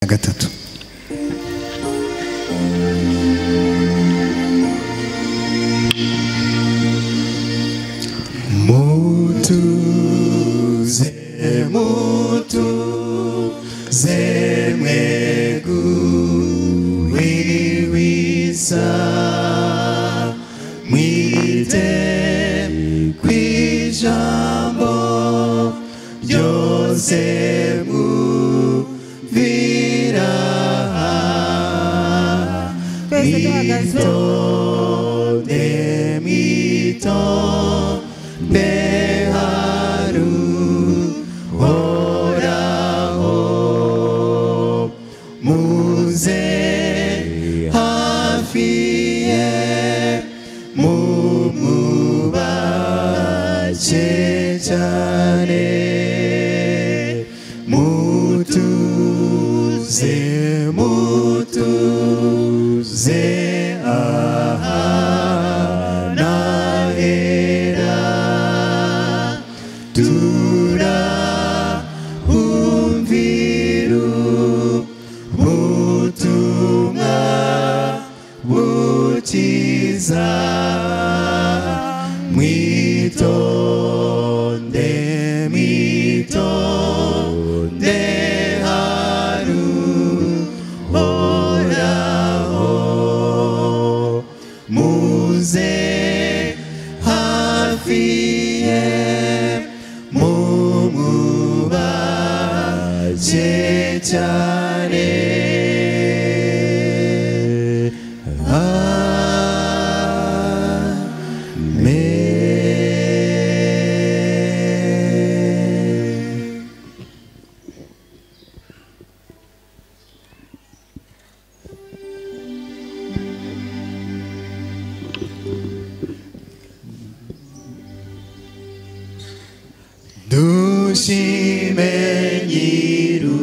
na gatatu mutuze mutuze mweguriri wisa mwite kw'ijambo ryose muvira twese duhagaze demito deharu oraho muze hafiye mumubace cyane mutuze mutuze aha nahera turahumviru ubutumwa bukiza mwitonde mwitonde haru horaho muze hafiye mumubace cyane Amen. dushime nyiru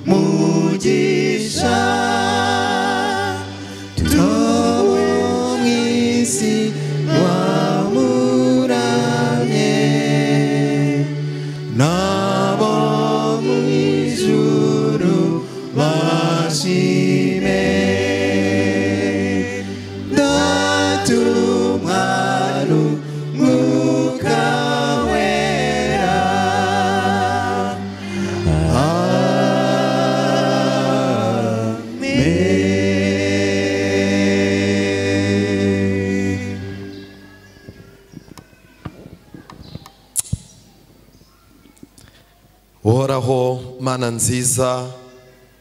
mugisha tuwo mwisi wamuramye nabo mwijuru bashime ndatumwaru mwuka wera amen woraho mana nziza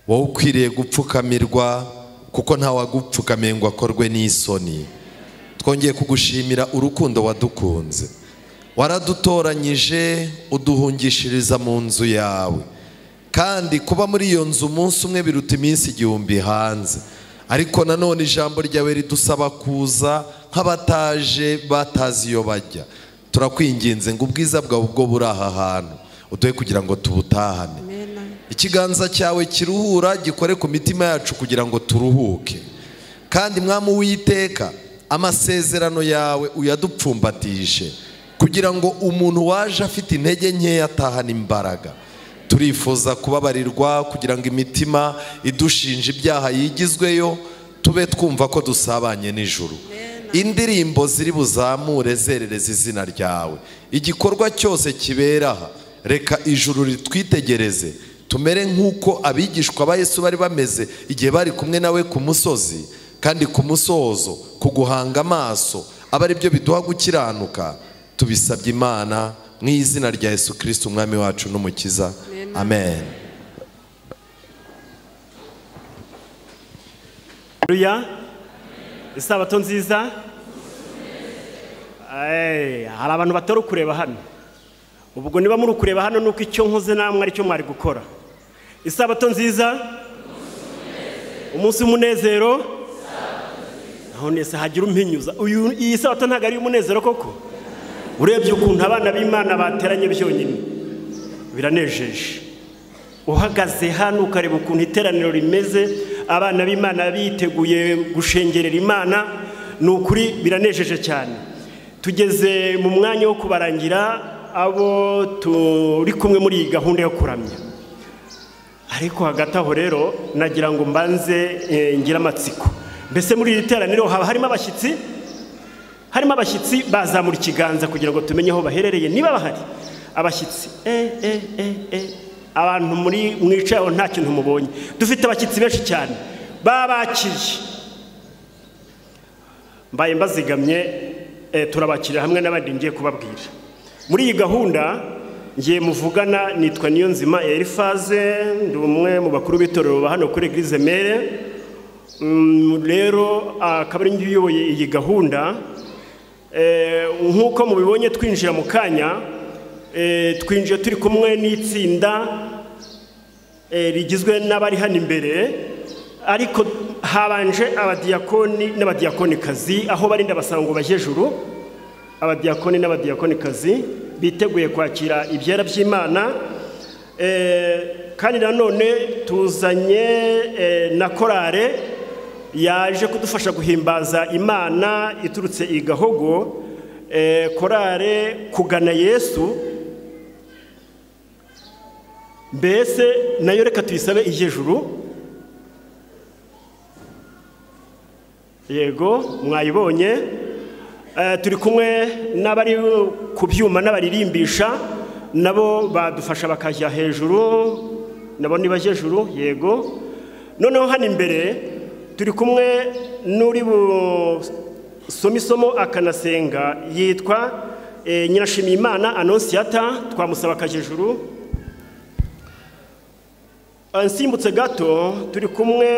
wowe ukwiriye gupfukamirwa kuko ntawagupfukamiye ngo akorwe n'isoni twongeye kugushimira urukundo wadukunze waradutoranyije uduhungishiriza mu nzu yawe kandi kuba muri iyo nzu umunsi umwe biruta iminsi igihumbi hanze ariko nanone ijambo ryawe ridusaba kuza nk'abataje batazi iyo bajya turakwinginze ngo ubwiza bwawe ubwo buri aha hantu uduhe kugira ngo tubutahane ikiganza cyawe kiruhura gikore ku mitima yacu kugira ngo turuhuke kandi mwami uwiteka amasezerano yawe uyadupfumbatije kugira ngo umuntu waje afite intege nkeya atahane imbaraga turifuza kubabarirwa kugira ngo imitima idushinja ibyaha yigizweyo tube twumva ko dusabanye n'ijuru indirimbo ziri buzamure zerereza izina ryawe igikorwa cyose kibera aha reka ijuru ritwitegereze tumere nk'uko abigishwa ba yesu bari bameze igihe bari kumwe nawe ku musozi kandi ku musozo ku guhanga amaso aba ari byo biduha gukiranuka tubisabye imana mu izina rya yesu kirisiti umwami wacu n'umukiza amen Haleluya isabato nziza Eh, hari abantu batari kureba hano ubwo niba muri kureba hano nuko icyo nkoze namwe aricyo mwari gukora isabato nziza umunsi w'umunezero none se hagira umpinyuza uyu iyi sabato ntabwo ari umunezero koko urebye ukuntu abana b'imana bateranye byonyine biranejeje uhagaze hano ukareba ukuntu iteraniro rimeze abana b'imana biteguye gushengerera imana ni ukuri biranejeje cyane tugeze mu mwanya wo kubarangira abo turi kumwe muri iyi gahunda yo kuramya ariko hagati aho rero nagira ngo mbanze eh, ngire amatsiko mbese muri iri teraniro haba harimo abashyitsi harimo abashyitsi bazamura ikiganza kugira ngo tumenye aho baherereye niba bahari abashyitsi eh, eh, eh, eh. abantu muri mwicaye aho nta kintu mubonye dufite abashyitsi benshi cyane babakiriye mbaye mbazigamye eh, turabakira hamwe n'abandi ngiye kubabwira muri iyi gahunda ngiye muvugana nitwa niyonzima elifaze ndi umwe mu bakuru b'itorero ba hano kuri eglise mere Mm, rero akaba ari njye uyoboye iyi gahunda Eh, nk'uko mubibonye twinjira mu kanya eh, twinjiye turi kumwe n'itsinda eh, rigizwe n'abari hano imbere ariko habanje abadiyakoni n'abadiyakonikazi aho barinda basanga ngo bajye juru abadiyakoni n'abadiyakonikazi biteguye kwakira ibyera by'imana Eh, kandi nanone tuzanye eh, na korale yaje kudufasha guhimbaza imana iturutse i gahogo eh, korale kugana yesu mbese nayo reka tuyisabe ijejuru yego mwayibonye Eh, turi kumwe n'abari ku byuma n'abaririmbisha nabo badufasha bakajya hejuru nabo niba hejuru yego noneho hano imbere turi kumwe n'uri busoma isomo akanasenga yitwa eh, nyirashimiyimana anonsiyata twamusaba akajya hejuru nsimbutse gato turi kumwe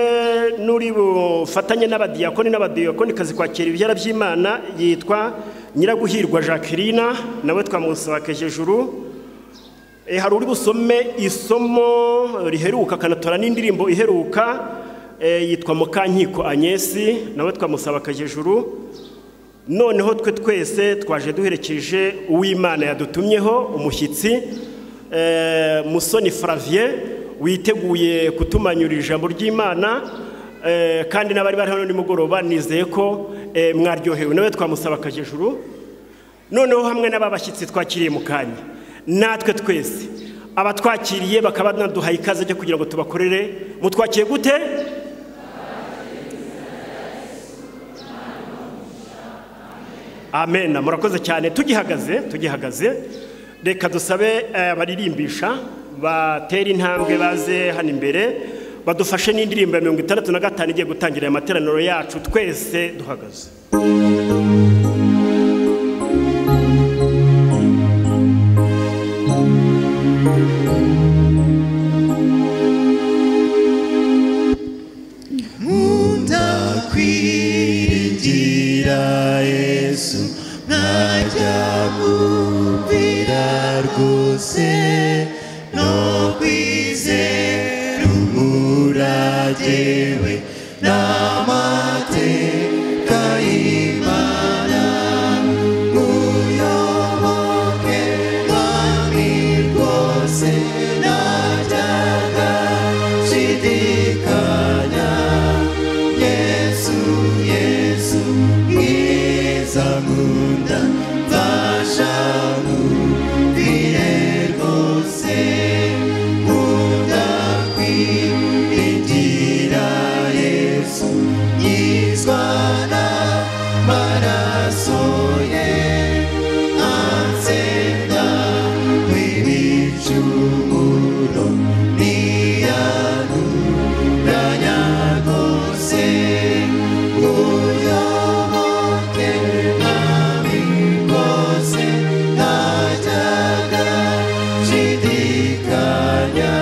n'uri bufatanye n'abadiyakoni n'abadiyakonikazi kwakira ibyara by'imana yitwa nyiraguhirwa jacqueline nawe twamusaba kejejuru hari uri busome isomo riheruka akanatora n'indirimbo iheruka eh, yitwa mukankiko anyesi nawe twamusaba kejejuru noneho twe twese twaje duherekeje uw'imana yadutumyeho umushyitsi eh, musoni flavien witeguye kutumanyura ijambo ry'imana eh, kandi n'abari bari hano nimugoroba nizeye ko eh, mwaryohewe nawe twamusaba akajejuru noneho hamwe n'ababashyitsi twakiriye mu kanya natwe twese abatwakiriye bakaba banaduhaye ikaze ryo kugira ngo tubakorere mutwakiye gute amen murakoze cyane tugihagaze tugihagaze reka dusabe eh, abaririmbisha batere intambwe baze hano imbere badufashe n'indirimbo ya mirongo itandatu na gatanu igiye gutangira aya materaniro yacu twese duhagaze ndakwiringira yesu ntajya kumvira rwose no kwizera umuragewe n'amateka y'imana muyoboke mwami rwose najyaga nshidikanya yesu yesu mwiza nkunda mfasha nkumvire rwose nkunda kwiringira yesu yizwana maraso ye ansenga kwibicumuro niyanu ranyagose uyoboke mwami rwose ntajyaga nshidikanya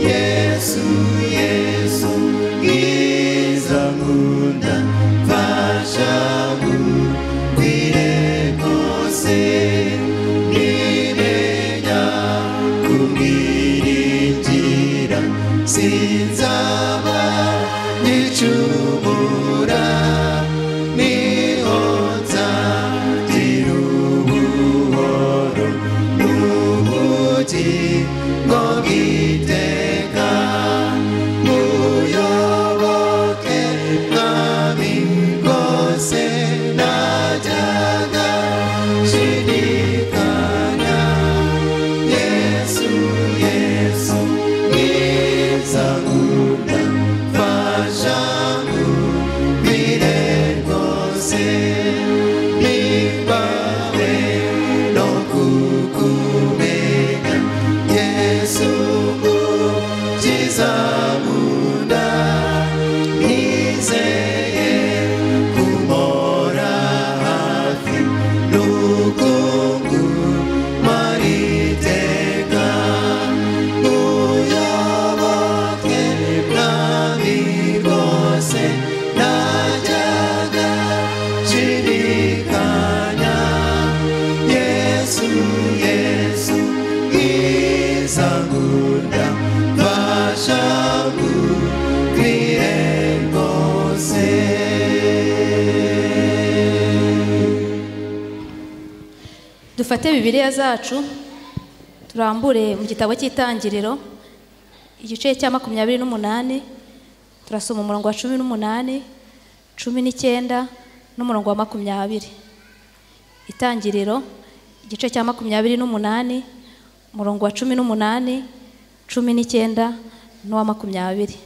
yesu yesu bwiza nkunda mfasha nkumvire rwose nimenya kumwiringira sinzaba nyicumura niho nzagira ubuhoro n'ubugingo bw'iteka muyoboke mwami rwose najyaga nshidikanya yesu yesu ni dufate bibiliya zacu turambure mu gitabo cy'itangiriro igice cya makumyabiri n'umunani turasoma umurongo wa cumi n'umunani cumi n'icyenda n'umurongo wa makumyabiri itangiriro igice cya makumyabiri n'umunani umurongo wa cumi n'umunani cumi n'icyenda n'uwa makumyabiri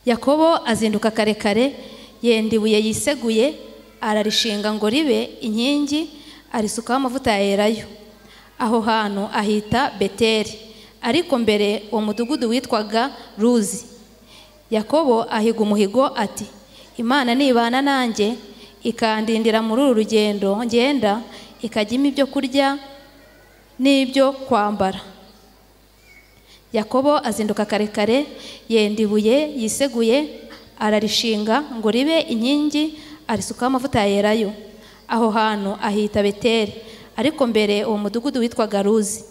yakobo azinduka kare kare yenda ibuye yiseguye ararishinga ngo ribe inkingi arisukaho amavuta ya Elayo aho hantu ahita beteri ariko mbere uwo mudugudu witwaga ruzi yakobo ahiga umuhigo ati imana nibana nanjye ikandindira muri uru rugendo ngenda ikajya impa ibyo kurya n'ibyo kwambara yakobo azinduka kare kare yenda ibuye yiseguye ararishinga ngo ribe inkingi arisukaho amavuta ya Elayo aho hantu ahita beteri ariko mbere uwo mudugudu witwaga ruzi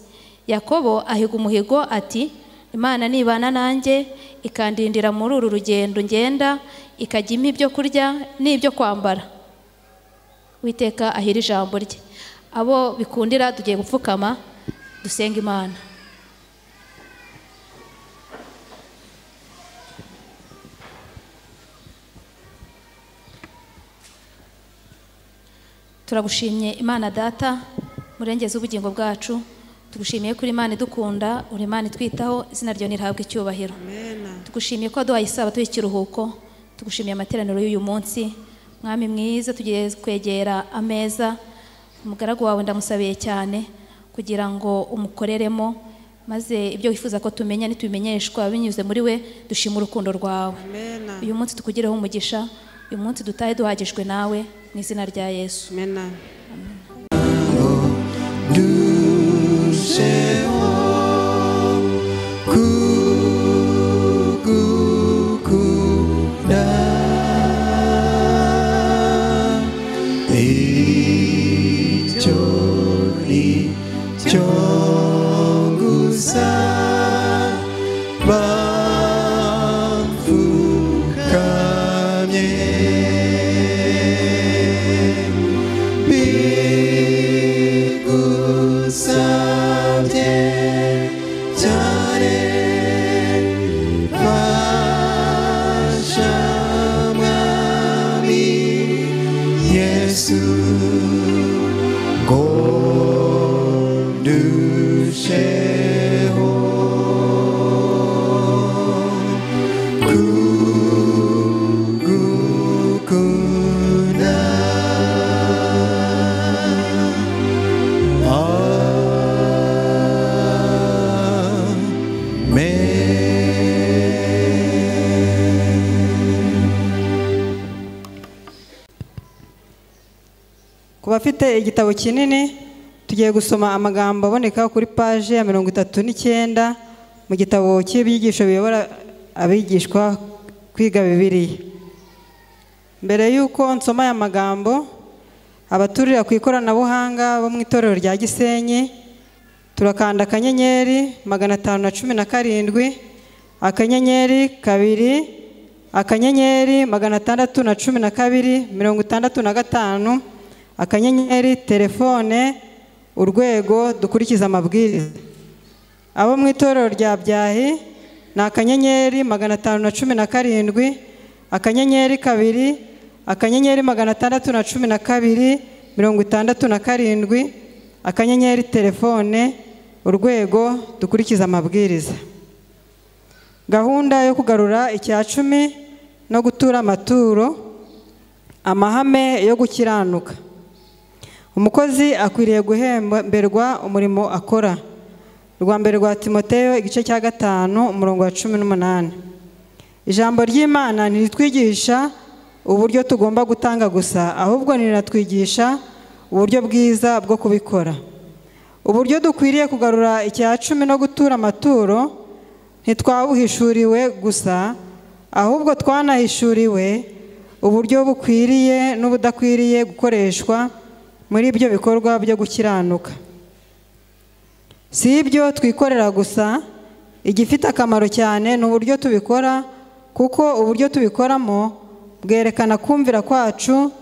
yakobo ahiga umuhigo ati imana nibana nanjye ikandindira muri uru rugendo ngenda ikajya impa ibyo kurya n'ibyo kwambara witeka ahira ijambo rye abo bikundira tugiye gupfukama dusenga imana turagushimye imana data murengeze ubugingo bwacu tugushimiye ko uri imana idukunda uri imana itwitaho izina ryawe nirihabwe icyubahiro tugushimiye ko waduhaye isabato y'ikiruhuko tugushimiye amateraniro y'uyu munsi mwami mwiza tugiye kwegera ameza umugaragu wawe ndamusabiye cyane kugira ngo umukoreremo maze ibyo wifuza ko tumenya ntitubimenyeshwa binyuze muri we dushima urukundo rwawe uyu munsi tukugireho umugisha uyu munsi dutahe duhagijwe nawe mu izina rya yesu Amen. ndusheho kugukunda icyo ni cyo gusa bapfukamye bigusabye cyane fasha mwami yesu ngo ndusheho kugukunda ku bafite igitabo kinini tugiye gusoma amagambo aboneka kuri paje ya mirongo itatu n'icyenda mu gitabo cy'ibyigisho biyobora abigishwa kwiga bibiriya mbere y'uko nsoma aya magambo abaturira ku ikoranabuhanga bo mu itorero rya gisenyi turakanda akanyenyeri magana atanu na cumi na karindwi akanyenyeri kabiri akanyenyeri magana atandatu na cumi na kabiri mirongo itandatu na gatanu akanyenyeri telefone urwego dukurikiza amabwiriza abo mu itorero rya byahi ni akanyenyeri magana atanu na cumi na karindwi akanyenyeri kabiri akanyenyeri magana atandatu na cumi na kabiri mirongo itandatu na karindwi akanyenyeri telefone urwego dukurikiza amabwiriza gahunda yo kugarura icya cumi no gutura amaturo amahame yo gukiranuka umukozi akwiriye guhemberwa umurimo akora rwa mbere rwa timoteyo igice cya gatanu umurongo wa cumi n'umunani ijambo ry'imana ntiritwigisha uburyo tugomba gutanga gusa ahubwo ntirinatwigisha uburyo bwiza bwo kubikora uburyo dukwiriye kugarura icya cumi no gutura amaturo ntitwabuhishuriwe gusa ahubwo twanahishuriwe uburyo bukwiriye n'ubudakwiriye gukoreshwa muri ibyo bikorwa byo gukiranuka si ibyo twikorera gusa igifite akamaro cyane ni uburyo tubikora kuko uburyo tubikoramo bwerekana kumvira kwacu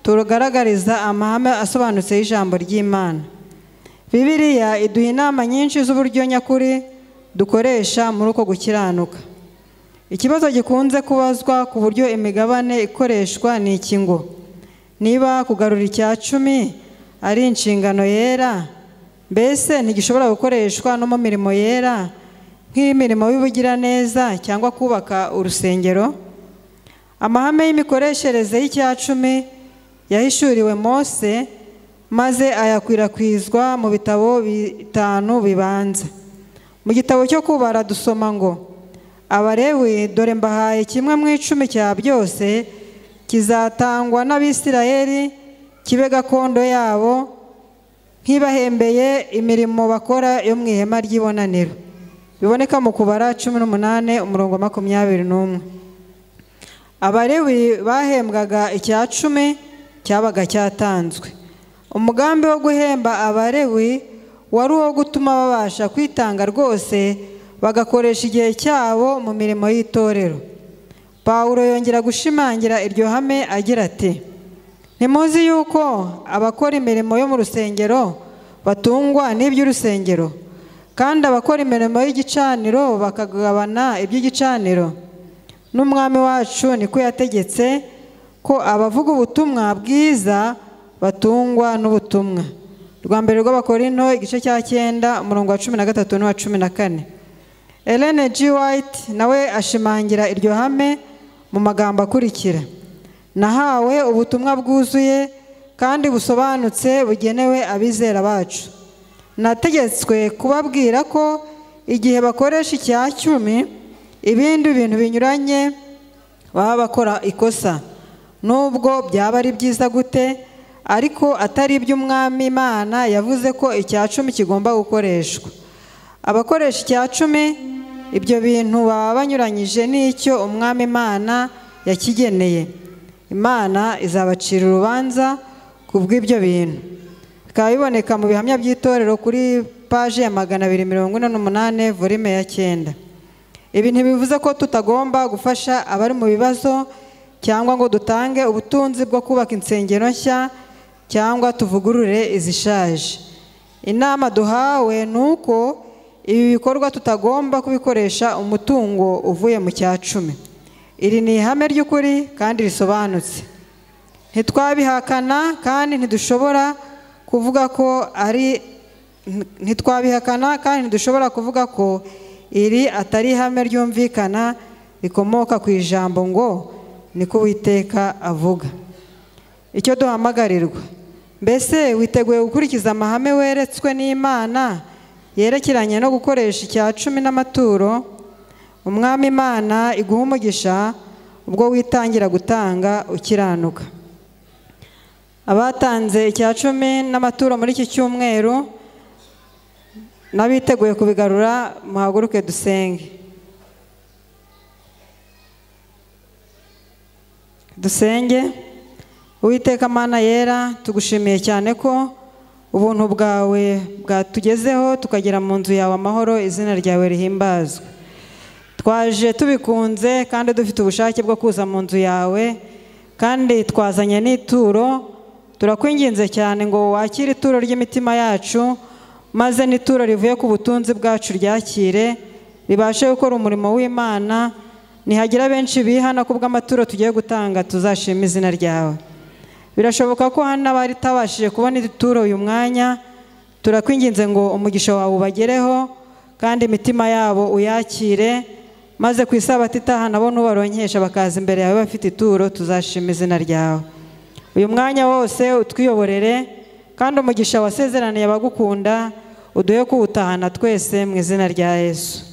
tugaragariza amahame asobanutse y'ijambo ry'imana bibiliya iduha inama nyinshi z'uburyo nyakuri dukoresha muri uko gukiranuka ikibazo gikunze kubazwa ku buryo imigabane ikoreshwa ni iki ngo niba kugarura icya cumi ari inshingano yera mbese ntigishobora gukoreshwa no mu mirimo yera nk'imirimo y'ubugiraneza cyangwa kubaka urusengero amahame y'imikoreshereze y'icyacumi yahishuriwe mose maze ayakwirakwizwa mu bitabo bitanu bibanza mu gitabo cyo kubara dusoma ngo abarewe dore mbahaye kimwe mu icumi cya byose kizatangwa n'abisirayeli kibe gakondo yabo nk'ibahembeye imirimo bakora yo mu ihema ry'ibonaniro biboneka mu kubara cumi n'umunani umurongo wa makumyabiri n'umwe abarewi bahembwaga icya cumi cyabaga cyatanzwe umugambi wo guhemba abarewi wari uwo gutuma babasha kwitanga rwose bagakoresha igihe cyabo mu mirimo y'itorero pawulo yongera gushimangira iryo hame agira ati ntimuzi yuko abakora imirimo yo mu rusengero batungwa n'iby'urusengero kandi abakora imirimo y'igicaniro bakagabana iby'igicaniro n'umwami wacu niko yategetse ko abavuga ubutumwa bwiza batungwa n'ubutumwa rwa mbere rw'abakorino igice cya cyenda umurongo wa cumi na gatatu n'uwa cumi na kane elene G. White nawe ashimangira iryo hame mu magambo akurikira nahawe ubutumwa bwuzuye kandi busobanutse bugenewe abizera bacu nategetswe kubabwira ko igihe bakoresha icya cyumi ibindi bintu binyuranye baba bakora ikosa nubwo byaba ari byiza gute ariko atari iby'umwami imana yavuze ko icya cumi kigomba gukoreshwa abakoresha icya cumi ibyo bintu baba banyuranyije n'icyo umwami imana yakigeneye imana izabacira urubanza ku bw'ibyo bintu bikaba biboneka mu bihamya by'itorero kuri paji ya magana abiri mirongo ine n'umunani volime ya cyenda ibi ntibivuze ko tutagomba gufasha abari mu bibazo cyangwa ngo dutange ubutunzi bwo kubaka insengero nshya cyangwa tuvugurure izishaje inama duhawe ni uko ibi bikorwa tutagomba kubikoresha umutungo uvuye mu cya cumi iri ni ihame ry'ukuri kandi risobanutse ntitwabihakana kandi ntidushobora kuvuga ko ari ntitwabihakana kandi ntidushobora kuvuga ko iri atari ihame ryumvikana rikomoka ku ijambo ngo niko uwiteka avuga icyo duhamagarirwa mbese witeguye gukurikiza amahame weretswe n'imana yerekeranye no gukoresha icya cumi n'amaturo umwami imana iguha umugisha ubwo witangira gutanga ukiranuka abatanze icya cumi n'amaturo muri iki cyumweru n'abiteguye kubigarura muhaguruke dusenge dusenge uwiteka amana yera tugushimiye cyane ko ubuntu bwawe bwatugezeho tukagera mu nzu yawe amahoro izina ryawe rihimbazwe twaje tubikunze kandi dufite ubushake bwo kuza mu nzu yawe kandi twazanye n'ituro turakwinginze cyane ngo wakire ituro ry'imitima yacu maze n'ituro rivuye ku butunzi bwacu ryakire ribashe gukora umurimo w'imana ntihagira benshi bihana ku bw'amaturo tugiye gutanga tuzashima izina ryawe birashoboka ko hano abari utabashije kubona ituro uyu mwanya turakwinginze ngo umugisha wawe ubagereho kandi imitima yabo uyakire maze ku isabato itaha nabo n'ubaronkesha bakaza imbere yawe bafite ituro tuzashima izina ryawe uyu mwanya wose utwiyoborere kandi umugisha wasezeraniye abagukunda uduhe kuwutahana twese mu izina rya yesu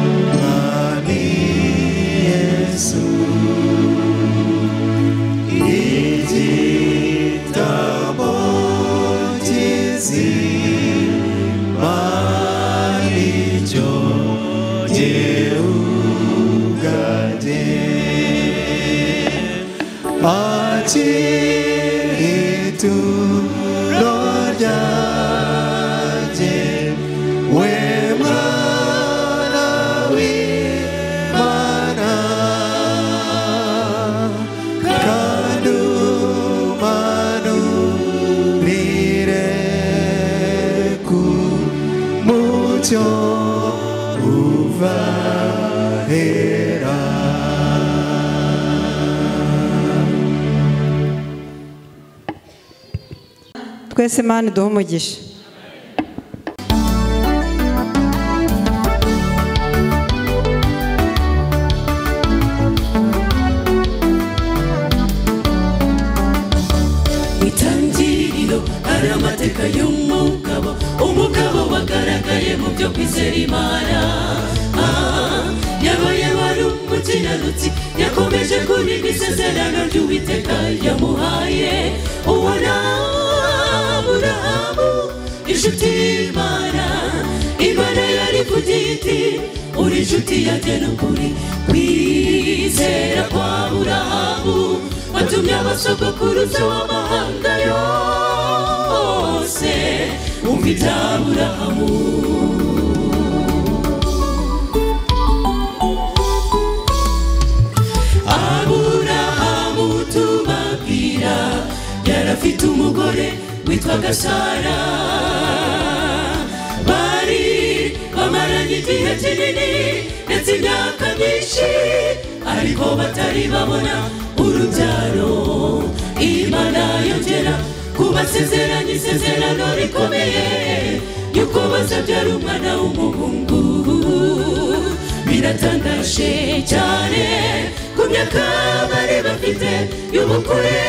Mwami Yesu, igitabo cy'izima ni cyo giugade. Hakiri ituro ryanjye, we mwana w'Imana, twese imana iduhe umugisha itangiriro ari amateka y'umugabo umugabo wagaragaye mu byo kwizera imana Ah, yabaye wari umukiranutsi yakomeje kurinda isezerano ry'uwiteka yamuhaye ubona aburahamu inshuti y'imana imana yari ku giti uri inshuti yagena ukuri kwizera kwa burahamu watumye abasogokuruza w'amahanga yose wumva ibyaburahamu aburahamu tubabwira yarafite umugore witwaga sara bari bamaranye igihe kinini ndetse imyaka myinshi ariko batari babona urubyaro imana yongera kubasezeranya isezerano rikomeye yuko bazabyara umwana w'umuhungu biratangaje cyane ku myaka bari bafite y'ubukure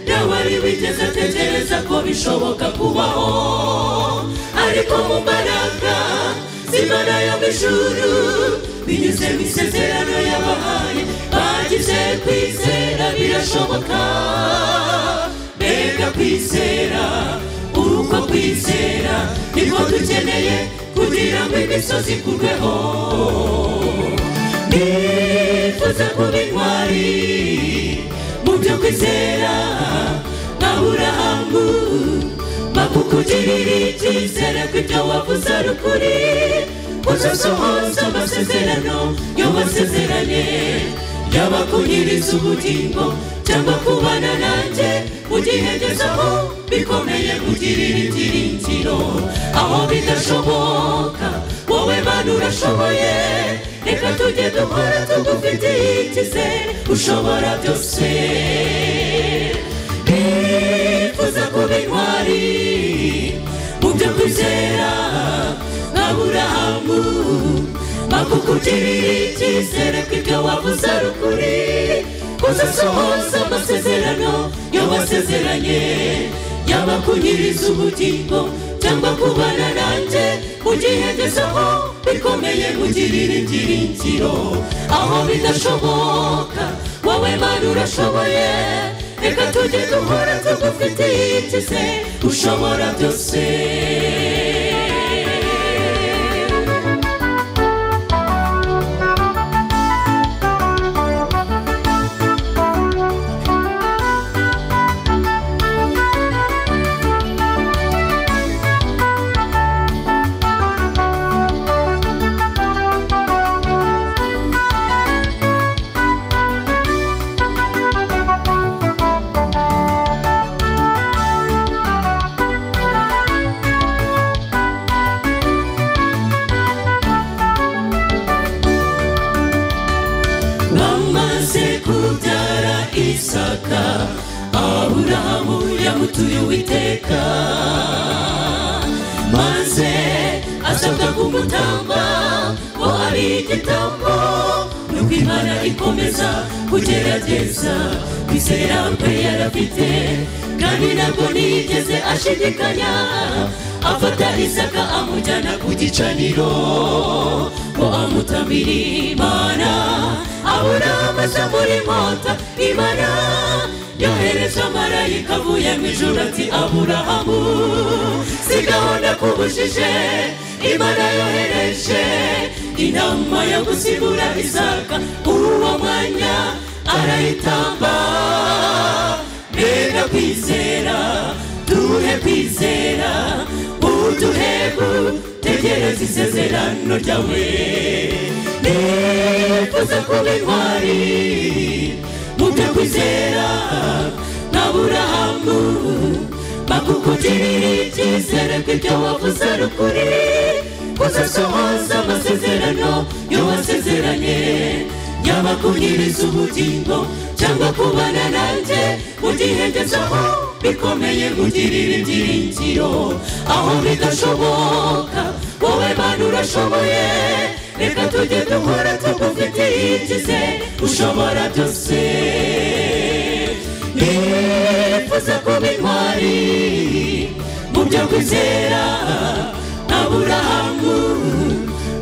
ntawari wigeze atekereza ko bishoboka kubaho ariko mu mbaraga z'imana yo mu ijuru binyuze mu isezerano yabahaye bagize kwizera birashoboka mbega kwizera uko kwizera niko dukeneye kugira ngo imisozi ikurweho nifuza kuba intwari mu byo kwizera nka burahamu bakukugirira icyizere ko ibyo wavuze ari ukuri uzasohoza amasezerano yo wasezeranye yaba kunyiriza ubugingo cyangwa kubana nanjye mu gihe ngeze aho bikomeye kugirira ibyiringiro aho bidashoboka wowe mana urashoboye reka tujye dukora tugufitiye icyizere ushobora byose nifuza kuba intwari mu byo kwizera nka burahamu bakukugirira icyizere ko ibyo wavuze ari ukuri uzasohoza amasezerano yo wasezeranye yaba kunyiriza ubugingo cyangwa kubana nanjye mu gihe ngezeho bikomeye kugirira ibyiringiro aho bidashoboka wowe mana urashoboye reka tujye duhora tugufitiye icyizere ushobora byose bamaze kubyara isaka aburahamu yamutuye uwiteka maze asabwa kumutamba ngo ari igitambo nuko imana ikomeza kugerageza kwizera kwe yarafite kandi ntabwo nigeze ashidikanya afata isaka amujyana ku gicaniro ngo amutabire imana abura amaze muri mota imana yohereje amarayika avuye mu ijuru ati aburahamu si gahunda kubujije imana yohereje inama yo gusigura isaka uwo mwanya arayitamba mbega kwizera duhe kwizera uduhebu tegereza isezerano ryawe nifuza kuba intwari mu byo kwizera nka burahamu bakukugirira icyizere ko ibyo wavuze ari ukuri uzasohoza amasezerano yo wasezeranye yaba kunyiriza ubugingo cyangwa kubana nanjye mu gihe ngezeho bikomeye kugirira ibyiringiro aho bidashoboka wowe mana urashoboye reka tujye dukora tugufitiye ikize ushobora byose nifuza kuba intwari mu byo kwizera aburahamu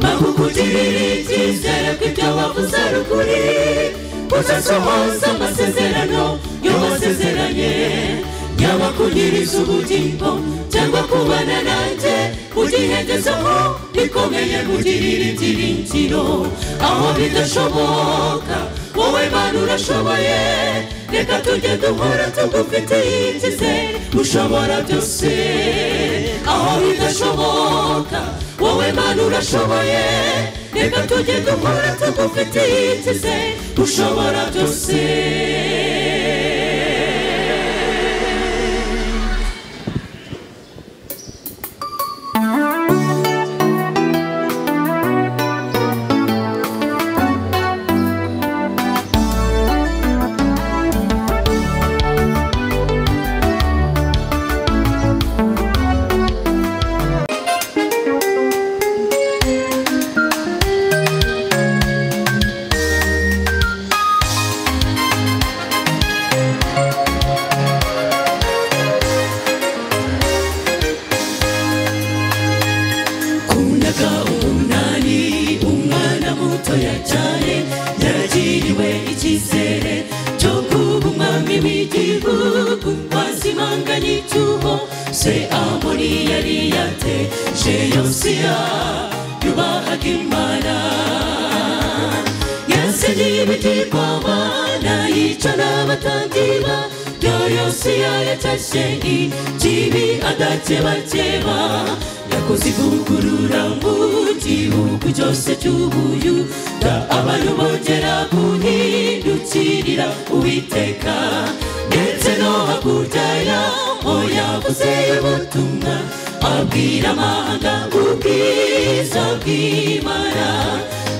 bagukugirira icyizere ko ibyo wavuze ari ukuri uzasohoza amasezerano yo wasezeranye yaba kunyiriza ubugingo cyangwa kubana nanjye ugihengezeho bikomeye kugirira ibyiringiro aho bidashoboka wowe mana urashoboye reka tujye duhora tugufitiye icyizere ushobora byose aho bidashoboka wowe mana urashoboye reka tujye duhora tugufitiye icyizere ushobora byose kundaga umunani umwana mutoya cyane yaragiriwe icyizere cyo kuba umwami w'igihugu wazimanganye icyuho se amori yari yateje yosiya yubahaga imana yasigiye ibitigwama nayica n'abatandira bya yosiya yatashe ikibi adakebakeba yakoze ivugurura mu gihugu cyose cy'ubuyuda abantu bongera guhindukirira uwiteka ndetse no hakurya yaho yavuze ubutumwa abwira amahanga ubwiza bw'imana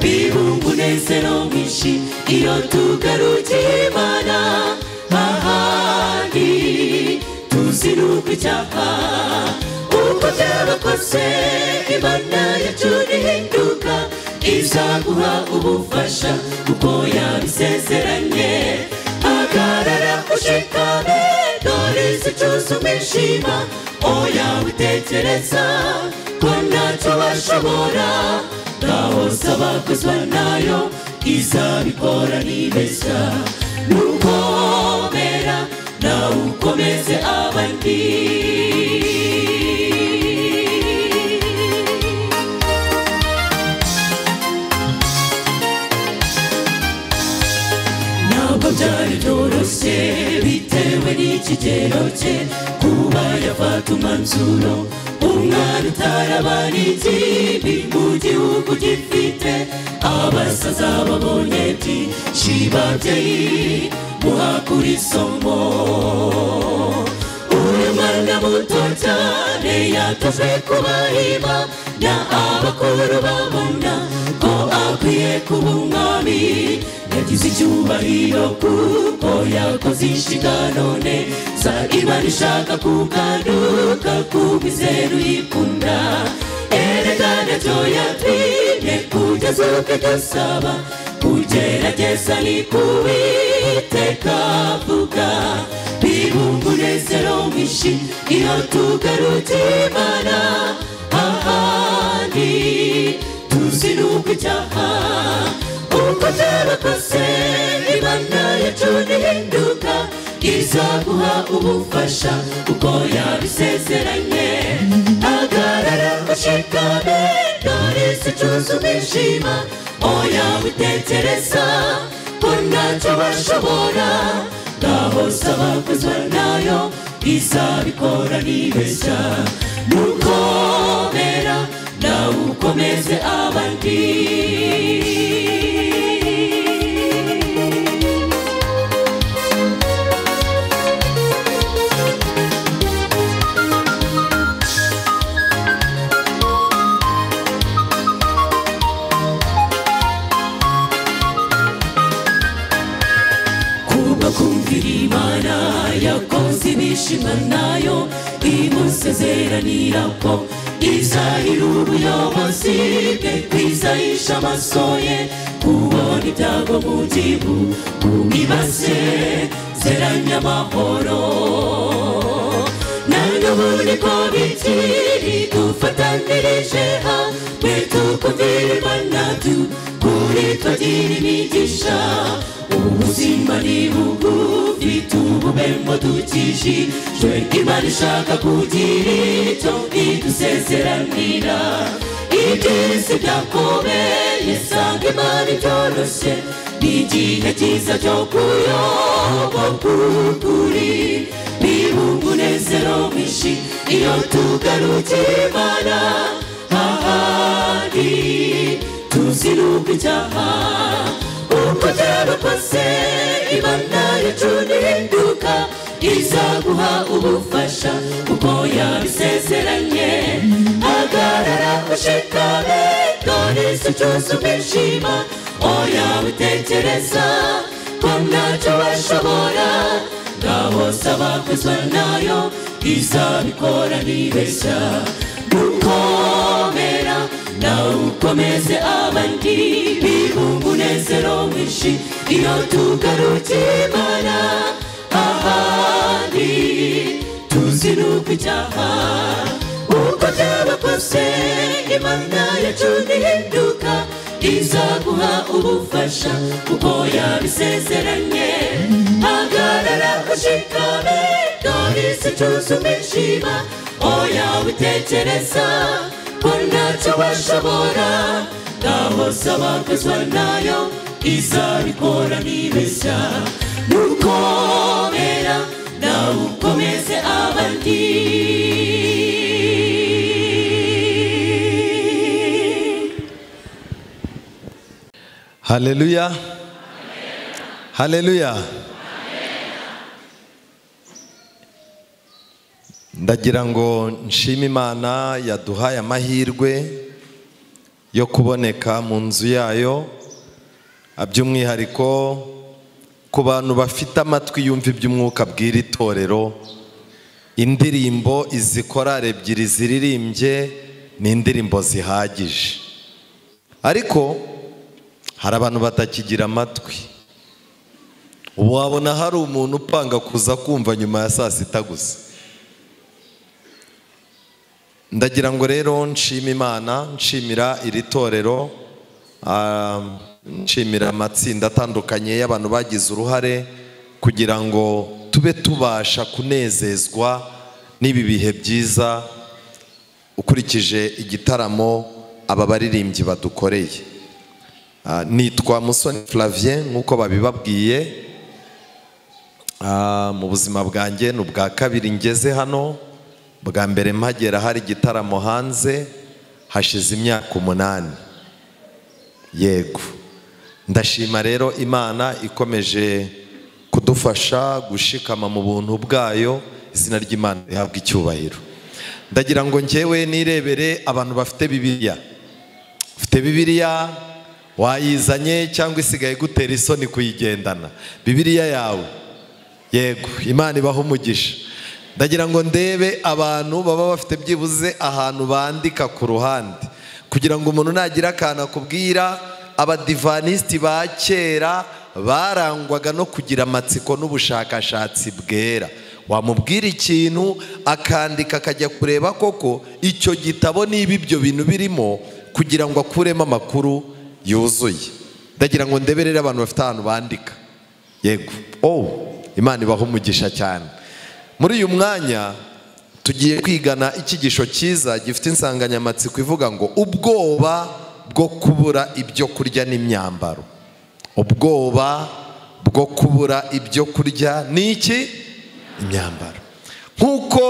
bibunga umunezero mwinshi iyo tugarukiye imana ahandi tuzi nuko icyaha uko byaba kose imana yacu nihinduka izaguha ubufasha kuko yabisezeranye hagarara ushikame dore zicuzuma ishima oya witekereza ko ntacyo bashobora ngaho saba kozwa nayo izabikora nibeshya nukomera nawe ukomeze abandi ntabwo byari byoroshye bitewe n'ikigero cye kuba yafata umwanzuro umwana utarabanizi mu gihugu gifite abasaza babonye byinshi babyeyi muhakura isomo uyu mwana muto cyane yatojwe kubahima na abakuru babona ko akwiye kuba umwami yagize icyubahiro kuko yakoze inshingano neza imana ishaka kugaruka ku mizeru yikunda erekana byo yatwinye kugeza ubwo dusaba kugerageza ni kuwiteka vuga bibumba umunezero mwinshi iyo tugarukiye imana ahandi tuzi nuko icyaha uko byaba kose imana yacu nihinduka izaguha ubufasha kuko yabisezeranye hagarara ushikame dore si cyuzuma ishima oya witekereza ko ntacyo bashobora ngaho saba kuzwa nayo izabikora nibeshya nukomera nawe ukomeze abandi kuba bitabira ko izahira ubuyobozi bwe kwizahisha amaso ye kubona ibyago mu gihu umwibase zeranya amahoro nanone ko bikiri dufatanirije hamwe tukumvira imana tu kuri twagira imigisha ubuzima ni bugufi tububemo dukijijwe imana ishaka kugira icyo idusezeranira ibyisi byakubeye sanga imana ibyoroshye ni igihe cyiza cyo kuyoba k'ukuri niba umunezero mwinshi iyo tugarukiye imana ahandi tuzi n'ubwo icyaha uko byaba kose imana yacu ntihinduka izaguha ubufasha kuko yabisezeranye hagarara ushikame dore si cyose umwishima oya witekereza ko ntacyo bashobora ngabo saba kwizwa nayo izabikora nibeshya gukomera nawe ukomeze abandi bibumba umunezero mwinshi iyo tugarukiye imana ahandi tuzi n'uko icyaha uko byaba kose imana yacu ntihinduka izaguha ubufasha kuko yabisezeranye hagarara ushikame dore si cyuzuma ishima oya witekereza ko ntacyo washobora ngaho saba kwizwa nayo izabikora nibeshya nukomera nawe ukomeze abandi haleluya haleluya ndagira ngo nshime imana yaduhaye amahirwe yo kuboneka mu nzu yayo by'umwihariko ku bantu bafite amatwi yumva iby'umwuka bw'iri torero indirimbo izi korari ebyiri ziririmbye ni indirimbo zihagije ariko hari abantu batakigira amatwi wabona hari umuntu upanga kuza kumva nyuma ya saa sita gusa ndagira ngo rero nshima imana nshimira iri torero ah, nshimira amatsinda atandukanye y'abantu bagize uruhare kugira ngo tube tubasha kunezezwa n'ibi bihe byiza ukurikije igitaramo aba baririmbyi badukoreye Ah, nitwa musoni flavien nk'uko babibabwiye Ah, mu buzima bwanjye ni ubwa kabiri ngeze hano bwa mbere mpagera hari igitaramo hanze hashize imyaka umunani yego ndashima rero imana ikomeje kudufasha gushikama mu buntu bwayo izina ry'imana rihabwa icyubahiro ndagira ngo ngewe nirebere abantu bafite bibiliya ufite bibiliya wayizanye cyangwa isigaye gutera isoni kuyigendana bibiliya yawe yego imana ibaho umugisha ndagira ngo ndebe abantu baba bafite byibuze ahantu bandika ku ruhande kugira ngo umuntu nagira akantu akubwira abadivanisiti ba kera barangwaga no kugira amatsiko n'ubushakashatsi bwera wamubwira ikintu akandika akajya kureba koko icyo gitabo niba ibyo bintu birimo kugira ngo akuremo amakuru yuzuye ndagira ngo ndeberere abantu bafite ahantu bandika yego oh imana ibaho umugisha cyane muri uyu mwanya tugiye kwigana icyigisho cyiza gifite insanganyamatsiko ivuga ngo ubwoba bwo kubura ibyo kurya n'imyambaro ubwoba bwo kubura ibyo kurya ni iki imyambaro nk'uko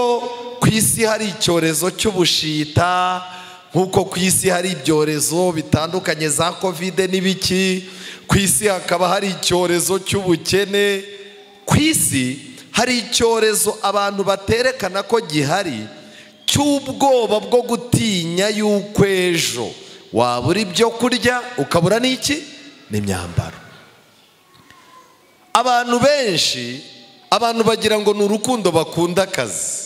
ku isi hari icyorezo cy'ubushita nk'uko ku isi hari ibyorezo bitandukanye za kovide n'ibiki ku isi hakaba hari icyorezo cy'ubukene ku isi hari icyorezo abantu baterekana ko gihari cy'ubwoba bwo gutinya y'uko ejo wabura ibyo kurya ukabura n'iki n'imyambaro abantu benshi abantu bagira ngo ni urukundo bakunda akazi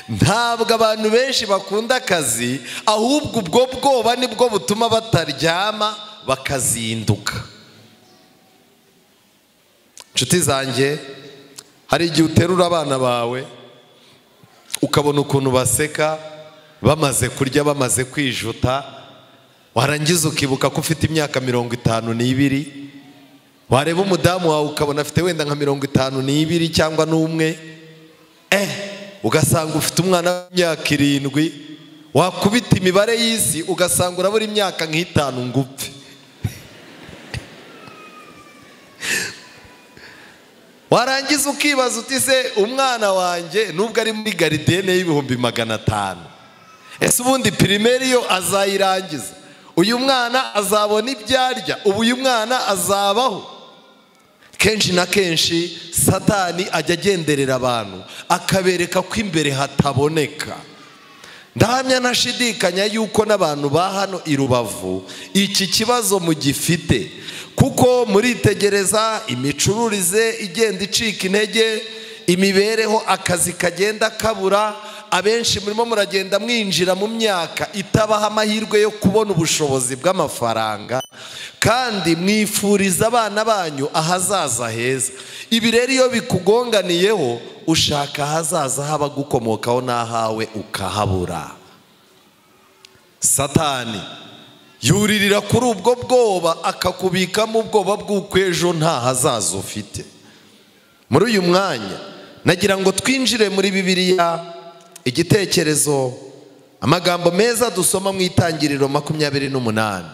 ntabwo abantu benshi bakunda akazi ahubwo ubwo bwoba nibwo butuma bataryama bakazinduka inshuti zanjye hari igihe uterura abana bawe ukabona ukuntu baseka bamaze kurya bamaze kwijuta warangiza ukibuka ko ufite imyaka mirongo itanu n'ibiri wareba umudamu wawe ukabona afite wenda nka mirongo itanu n'ibiri cyangwa n'umwe eh ugasanga ufite umwana w'imyaka irindwi wakubita imibare y'isi ugasanga urabura imyaka nk'itanu ngo upfe warangiza ukibaza uti se umwana wanjye nubwo ari muri garidene y'ibihumbi magana atanu ese ubundi pirimeri yo azayirangiza uyu mwana azabona ibyo arya ubu uyu mwana azabaho kenshi na kenshi satani ajya agenderera abantu akabereka ko imbere hataboneka ndahamya ntashidikanya yuko n'abantu ba hano i rubavu iki kibazo mugifite kuko muritegereza imicururize igenda icika intege imibereho akazi kagenda kabura abenshi murimo muragenda mwinjira mu myaka itabaha amahirwe yo kubona ubushobozi bw'amafaranga kandi mwifuriza abana banyu ahazaza heza ibi rero iyo bikugonganiyeho ushaka ahazaza h'abagukomokaho n'ahawe ukahabura satani yuririra kuri ubwo bwoba akakubikamo ubwoba bw'uko ejo nta hazaza ufite muri uyu mwanya nagira ngo twinjire muri bibiliya igitekerezo amagambo meza dusoma mu itangiriro makumyabiri n'umunani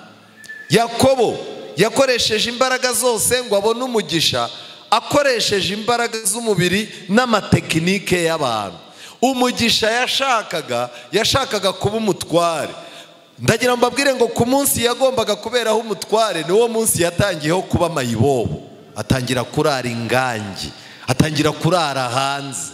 yakobo yakoresheje imbaraga zose ngo abone umugisha akoresheje imbaraga z'umubiri n'amatekinike y'abantu umugisha yashakaga yashakaga kuba umutware ndagira ngo mbabwire ngo ku munsi yagombaga kuberaho umutware niwo munsi yatangiyeho kuba mayibobo atangira kurara ingangi atangira kurara hanze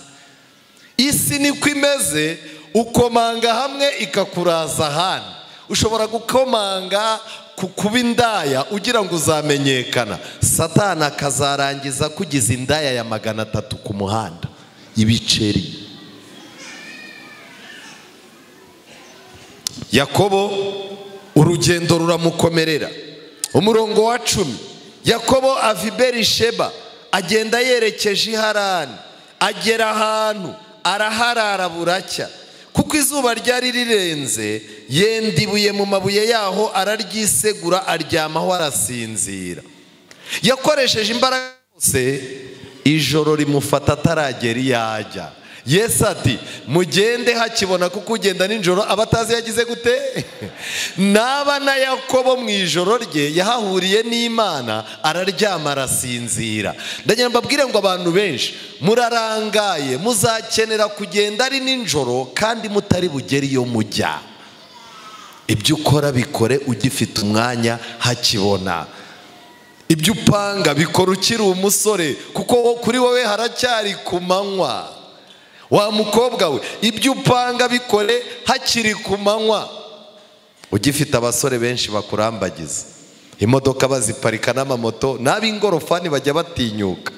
isi niko imeze ukomanga hamwe ikakuraza ahandi ushobora gukomanga ku kuba indaya ugira ngo uzamenyekana satana akazarangiza akugize indaya ya magana atatu ku muhanda ibiceri yakobo urugendo ruramukomerera umurongo wa cumi yakobo ava i berisheba agenda yerekeje iharani agera ahantu araharara buracya kuko izuba ryari rirenze yenda ibuye mu mabuye yaho araryisegura aryamaho arasinzira yakoresheje imbaraga zose ijoro rimufata ataragera iyo ajya yesu ati mugende hakibona kuko ugenda nijoro aba atazi yagize gute naba na yakobo mu ijoro rye yahahuriye n'imana araryama arasinzira ndagira mbabwire ngo abantu benshi murarangaye muzakenera kugenda ari nijoro kandi mutari bugere iyo mujya ibyo ukora bikore ugifite umwanya hakibona ibyo upanga bikora ukiri umusore kuko kuri wowe haracyari ku manywa wa mukobwa we ibyo upanga bikore hakiri ku manywa ugifite abasore benshi bakurambagiza imodoka baziparika n'amamoto n'ab'ingorofani bajya batinyuka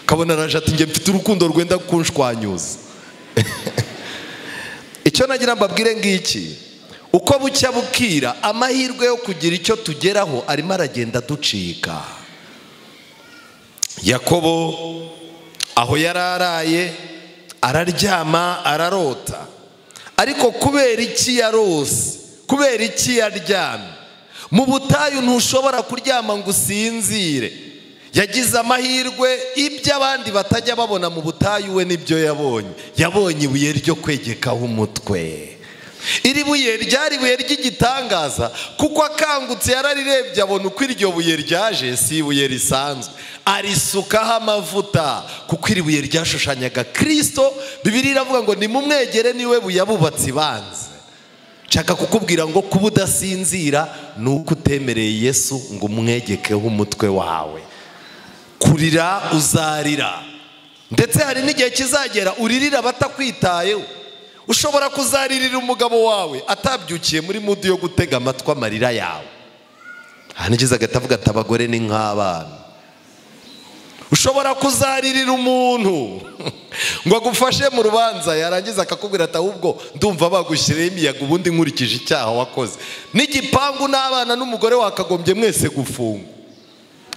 ukabona araje ati njye mfite urukundo rwenda kunshwanyuza icyo nagira mbabwire ngiki uko bucya bukira amahirwe yo kugira icyo tugeraho arimo aragenda aducika yakobo aho yari araye araryama ararota ariko kubera iki yarose kubera iki yaryamye mu butayu ntushobora kuryama ngo usinzire yagize amahirwe ibyo abandi batajya babona mu butayu we nibyo yabonye yabonye ibuye ryo kwegekaho umutwe iri buye ryari ibuye ry'igitangaza kuko akangutse yararirebye abona uko iryo buye ryaje si ibuye risanzwe arisukaho amavuta kuko iri buye ryashushanyaga kirisito bibiri iravuga ngo nimumwegere niwe buyabubatsi banze nshaka kukubwira ngo kuba udasinzira ni uko utemereye yesu ngo umwegekeho umutwe wawe kurira uzarira ndetse hari n'igihe kizagera uririra batakwitayeho ushobora kuzaririra umugabo wawe atabyukiye muri mudu yo gutega amatwi amarira yawe aha nigeze agahita avuga ati abagore ni nk'abana ushobora kuzaririra umuntu ngo agufashe mu rubanza yarangiza akakubwira ati ahubwo ndumva bagushyiriyeho imiyaga ubundi nkurikije icyaha wakoze n'igipangu n'abana n'umugore wakagombye mwese gufungwa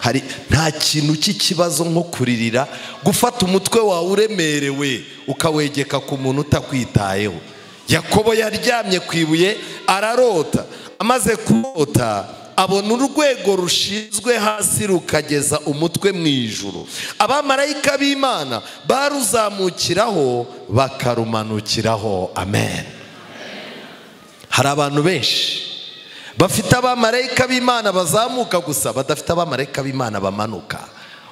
hari nta kintu cy'ikibazo nko kuririra gufata umutwe wawe uremerewe ukawegeka ku muntu utakwitayeho yakobo yaryamye ku ibuye ararota amaze kurota abona urwego rushinzwe hasi rukageza umutwe mu ijuru abamarayika b'imana baruzamukiraho bakarumanukiraho amen hari abantu benshi bafite abamarayika b'imana bazamuka gusa badafite abamarayika b'imana bamanuka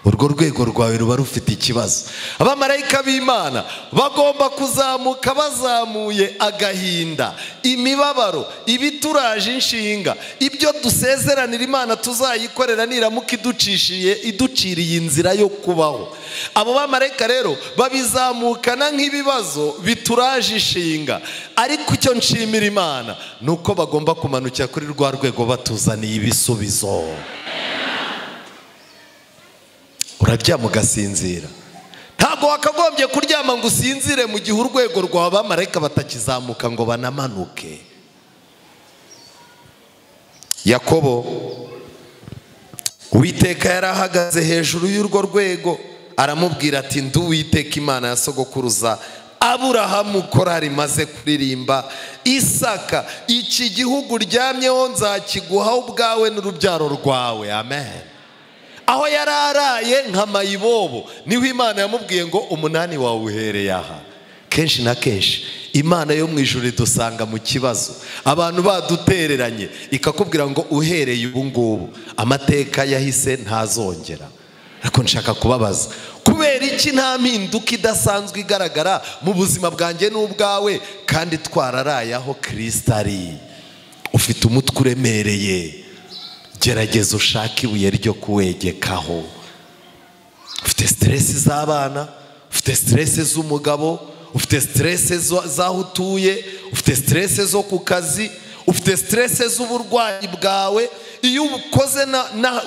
urwo rwego rwawe ruba rufite ikibazo abamarayika b'imana bagomba kuzamuka bazamuye agahinda imibabaro ibituraje inshinga ibyo dusezeranira imana tuzayikorera niramuka iducishije iduciriye inzira yo kubaho abo bamarayika rero babizamukana nk'ibibazo bituraje inshinga ariko icyo nshimira imana ni uko bagomba kumanukira kuri rwa rwego batuzaniye ibisubizo uraryama ugasinzira ntabwo wakagombye kuryama ngo usinzire mu gihe urwego rwawe abamarayika batakizamuka ngo banamanuke yakobo uwiteka yari ahagaze hejuru y'urwo rwego aramubwira ati ndi uwiteka imana ya sogokuruza aburahamu korari imaze kuririmba isaka iki gihugu uryamyeho nzakiguha ubwawe n'urubyaro rwawe amen aho yari araye nka mayibobo niho imana yamubwiye ngo umunani wawe uhereye aha kenshi na kenshi imana yo mu ijoro idusanga mu kibazo abantu badutereranye ikakubwira ngo uhereye ubu ngubu amateka yahise ntazongera ariko nshaka kubabaza kubera iki nta mpinduka idasanzwe igaragara mu buzima bwanjye n'ubwawe kandi twararaye aho kirisita ari ufite umutwe uremereye gerageza ushake ibuye ryo kuwegekaho ufite siteresi z'abana ufite siteresi z'umugabo ufite siteresi z'aho utuye ufite siteresi zo ku kazi ufite siteresi z'uburwayi bwawe iyo ukoze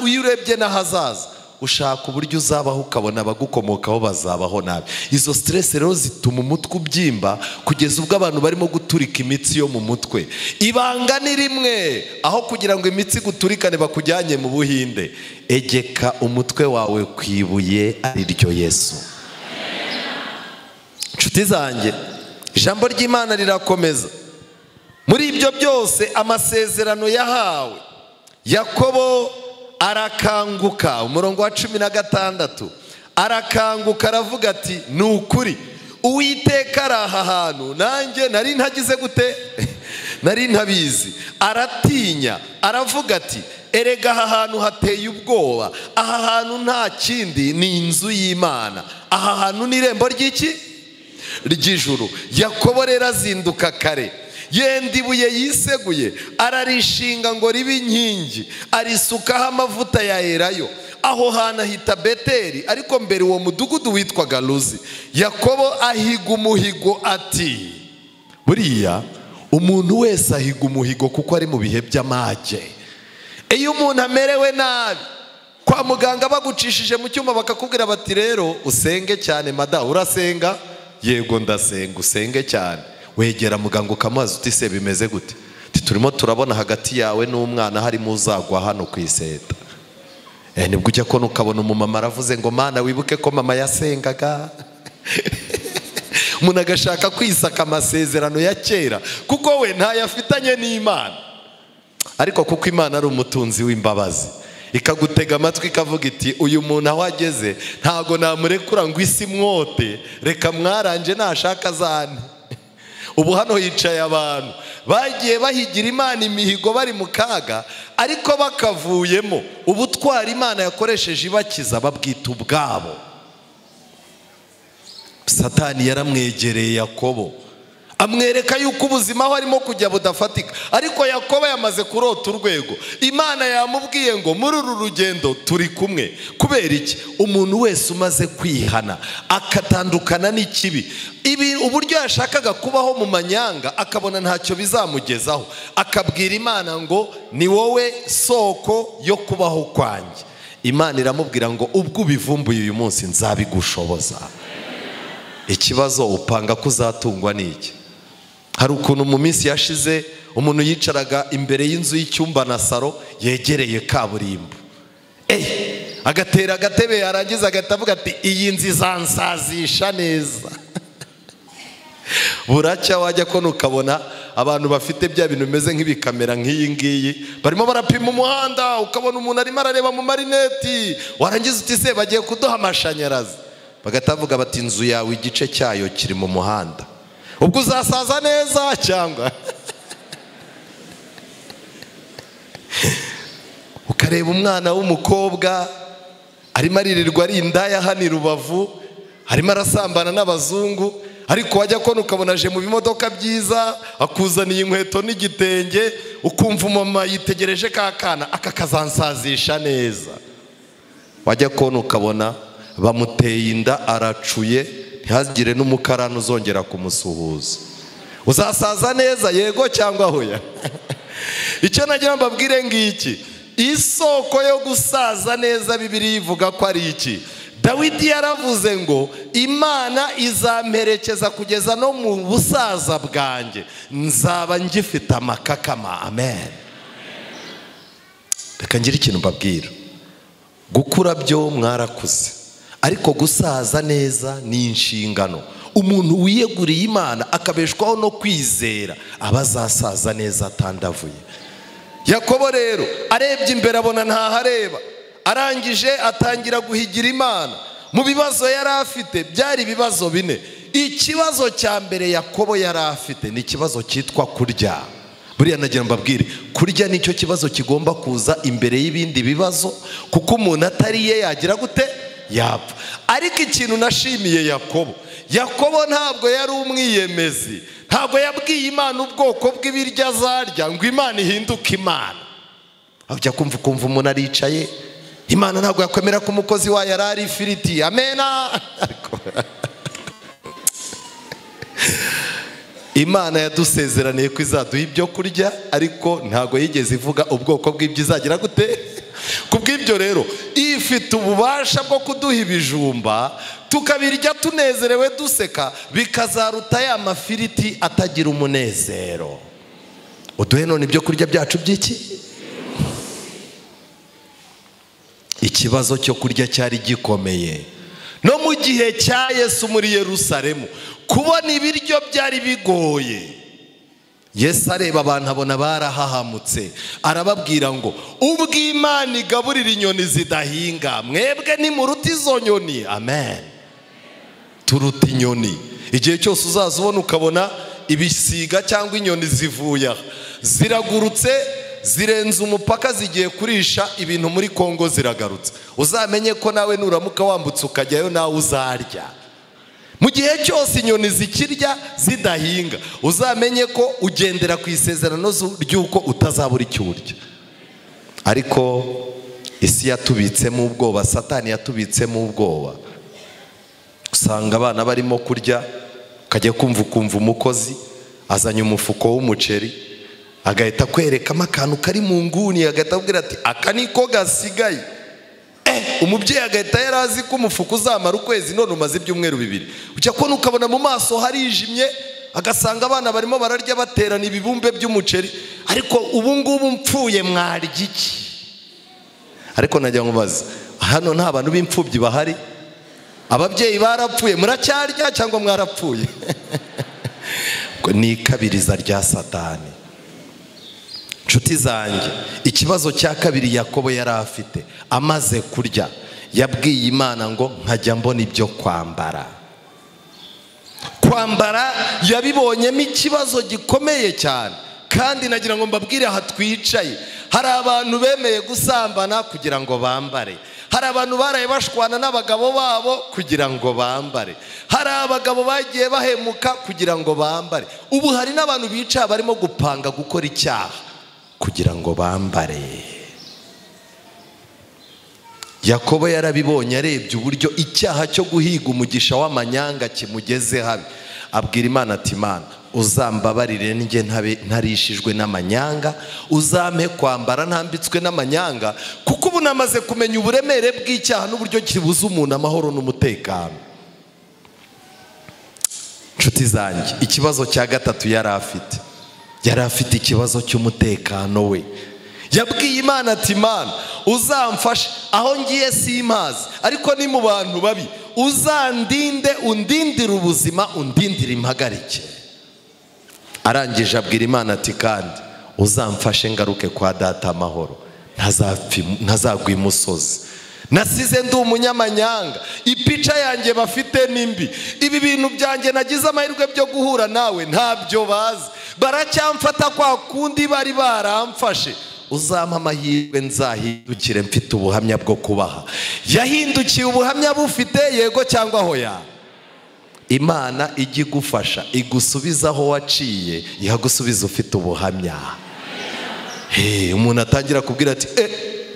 iyo urebye n'ahazaza ushaka uburyo uzabaho ukabona abagukomokaho bazabaho nabi izo siteresi rero zituma umutwe ubyimba kugeza ubwo abantu barimo guturika imitsi yo mu mutwe ibanga ni rimwe aho kugira ngo imitsi iguturikane bakujyanye mu buhinde egeka umutwe wawe ku ibuye ari ryo yesu inshuti zanjye ijambo ry'imana rirakomeza muri ibyo byose amasezerano yahawe yakobo arakanguka umurongo wa cumi na gatandatu arakanguka aravuga ati ni ukuri uwiteka ari aha hantu nanjye nari ntagize gute nari ntabizi aratinya aravuga ati erega aha hantu hateye ubwoba aha hantu nta kindi ni inzu y'imana aha hantu ni irembo ry'iki ry'ijuru yakobo rero azinduka kare yenda ibuye yiseguye ararishinga ngo ribe inkingi arisukaho amavuta yaherayo aho hantu ahita beteri ariko mbere uwo mudugudu witwaga ruzi yakobo ahiga umuhigo ati buriya umuntu wese ahiga umuhigo kuko ari mu bihe by'amage iyo umuntu amerewe nabi kwa muganga bagucishije mu cyuma bakakubwira bati rero usenge cyane mada urasenga yego ndasenga usenge cyane wegera muganga ukamubaza uti se bimeze gute turimo turabona hagati yawe n'umwana harimo uzagwa hano ku iseta nibwo ujya kubona ukabona umumama aravuze ngo mana wibuke ko mama yasengaga umuntu agashaka kwisaka amasezerano ya kera kuko we ntayafitanye n'imana ariko kuko imana ari umutunzi w'imbabazi ikagutega amatwi ikavuga iti uyu muntu aho ageze ntabwo namurekura ngo isi mwote reka mwaranje nashaka azane ubu hano hicaye abantu bagiye bahigira imana imihigo bari mu kaga ariko bakavuyemo ubutwara imana yakoresheje ibakiza babwita ubwabo satani yaramwegereye yakobo amwereka yuko ubuzima aho arimo kujya budafatika ariko yakobo yamaze kurota urwego imana yamubwiye ngo muri uru rugendo turi kumwe kubera iki umuntu wese umaze kwihana akatandukana n'ikibi ibi uburyo yashakaga kubaho mu manyanga akabona ntacyo bizamugezaho akabwira imana ngo ni wowe soko yo kubaho kwanjye imana iramubwira ngo ubwo ubivumbuye uyu munsi nzabigushoboza ikibazo upanga ko uzatungwa n'iki hari ukuntu mu minsi yashize umuntu yicaraga imbere y'inzu y'icyumba na saro yegereye kaburimbo eyi agatera agatebe yarangiza agahita avuga ati iyi nzu izansazisha neza buracya wajya kona ukabona abantu bafite bya bintu bimeze nk'ibikamera nk'iyi ngiyi barimo barapima umuhanda ukabona umuntu arimo arareba mu marineti warangiza uti se bagiye kuduha amashanyarazi bagahita bavuga bati inzu yawe igice cyayo kiri mu muhanda ubwo uzasaza neza cyangwa ukareba umwana w'umukobwa arimo aririrwa ari indaya hano i rubavu arimo arasambana n'abazungu ariko wajya kona ukabona aje mu bimodoka byiza akuzaniye inkweto n'igitenge ukumva umama yitegereje ka kana aka kazansazisha neza wajya kona ukabona bamuteye inda aracuye ntihagire n'umukarani uzongera kumusuhuza uzasaza neza yego cyangwa hoya icyo nagira mbabwire ngiki isoko yo gusaza neza bibiri ivuga ko ari iki dawidi yaravuze ngo imana izamperekeza kugeza no mu busaza bwanjye nzaba ngifite amakakama amen reka ngire ikintu mbabwira gukura byo mwarakuze ariko gusaza neza ni inshingano umuntu wiyeguriye imana akabeshwaho no kwizera aba azasaza neza atandavuye yakobo rero arebye imbere abona ntahareba arangije atangira guhigira imana mu bibazo yari afite byari ibibazo bine ikibazo cya mbere yakobo yari afite ni ikibazo cyitwa kurya buriya nagira mbabwire kurya nicyo kibazo kigomba kuza imbere y'ibindi bibazo kuko umuntu atariye yagira gute yapfa ariko ikintu nashimiye yakobo yakobo ntabwo yari umwiyemezi ntabwo yabwiye imana ubwoko bw'ibiryo azarya ngo imana ihinduke imana ajya kumva ukumva umuntu aricaye imana ntabwo yakwemera ko umukozi wayo yari ari ifiriti amena ariko imana yadusezeraniye ko izaduha ibyo kurya ariko ntabwo yigeze ivuga ubwoko bw'ibyo izagira gute ku bw'ibyo rero ifite ububasha bwo kuduha ibijumba tukabirya tunezerewe duseka bikazaruta ya mafiriti atagira umunezero uduhe none ibyo kurya byacu by'iki ikibazo cyo kurya cyari gikomeye no mu gihe cya yesu muri Yerusalemu kubona ibiryo byari bigoye yesu areba abantu abona barahahamutse arababwira ngo ubwo imana igaburira inyoni zidahinga mwebwe nimuruta izo nyoni amen turuta inyoni igihe cyose uzaza ubona ukabona ibisiga cyangwa inyoni zivuye aha ziragurutse zirenze umupaka zigiye kurisha ibintu muri kongo ziragarutse uzamenye ko nawe nuramuka wambutse ukajyayo nawe uzarya mu gihe cyose inyoni zikirya zidahinga uzamenye ko ugendera ku isezerano ry'uko utazabura icyo urya ariko isi yatubitsemo ubwoba satani yatubitsemo ubwoba usanga abana barimo kurya ukajya kumva ukumva umukozi azanye umufuko w'umuceri agahita kwerekamo akantu kari mu nguni agahita abwira ati aka niko gasigaye umubyeyi agahita yari azi ko umufuka uzamara ukwezi none umaze ibyumweru bibiri ujya kubona ukabona mu maso harijimye agasanga abana barimo bararya baterana ibibumbe by'umuceri ariko ubu ngubu mpfuye mwarya iki ariko najya mubaza hano nta bantu b'imfubyi bahari ababyeyi barapfuye muracyarya cyangwa mwarapfuye ni ikabiriza rya satani inshuti zanjye ikibazo cya kabiri yakobo yari afite amaze kurya yabwiye imana ngo nkajya mbona ibyo kwambara kwambara yabibonyemo ikibazo gikomeye cyane kandi nagira ngo mbabwire aha twicaye hari abantu bemeye gusambana kugira ngo bambare hari abantu baraye bashwana n'abagabo babo kugira ngo bambare hari abagabo bagiye bahemuka kugira ngo bambare ubu hari n'abantu bicaye barimo gupanga gukora icyaha kugira ngo bambare yakobo yarabibonye arebye uburyo icyaha cyo guhiga umugisha w'amanyanga kimugeze habi abwira imana ati imana uzambabarire njye ntabe- ntarishijwe n'amanyanga uzampe kwambara ntambitswe n'amanyanga kuko ubu namaze kumenya uburemere bw'icyaha n'uburyo kibuza umuntu amahoro n'umutekano nshuti zanjye ikibazo cya gatatu yari afite yari afite ikibazo cy'umutekano we yabwiye imana ati imana uzamfashe aho ngiye simazi ariko ni mu bantu babi uzandinde undindire ubuzima undindire impagarike arangije abwira imana ati kandi uzamfashe ngaruke kwa data amahoro ntazapfi- ntazagwa imusozi nasize ndi umunyamanyanga ipica yanjye bafite nimbi ibi bintu byanjye nagize amahirwe byo guhura nawe ntabyo bazi baracyamfata kwa kundi bari baramfashe uzampa amahirwe nzahindukire mfite ubuhamya bwo kubaha yahindukiye ubuhamya bufite yego cyangwa hoya imana ijya igufasha igusubiza aho waciye ihagusubiza ufite ubuhamya Hey, umuntu atangira kubwira ati eh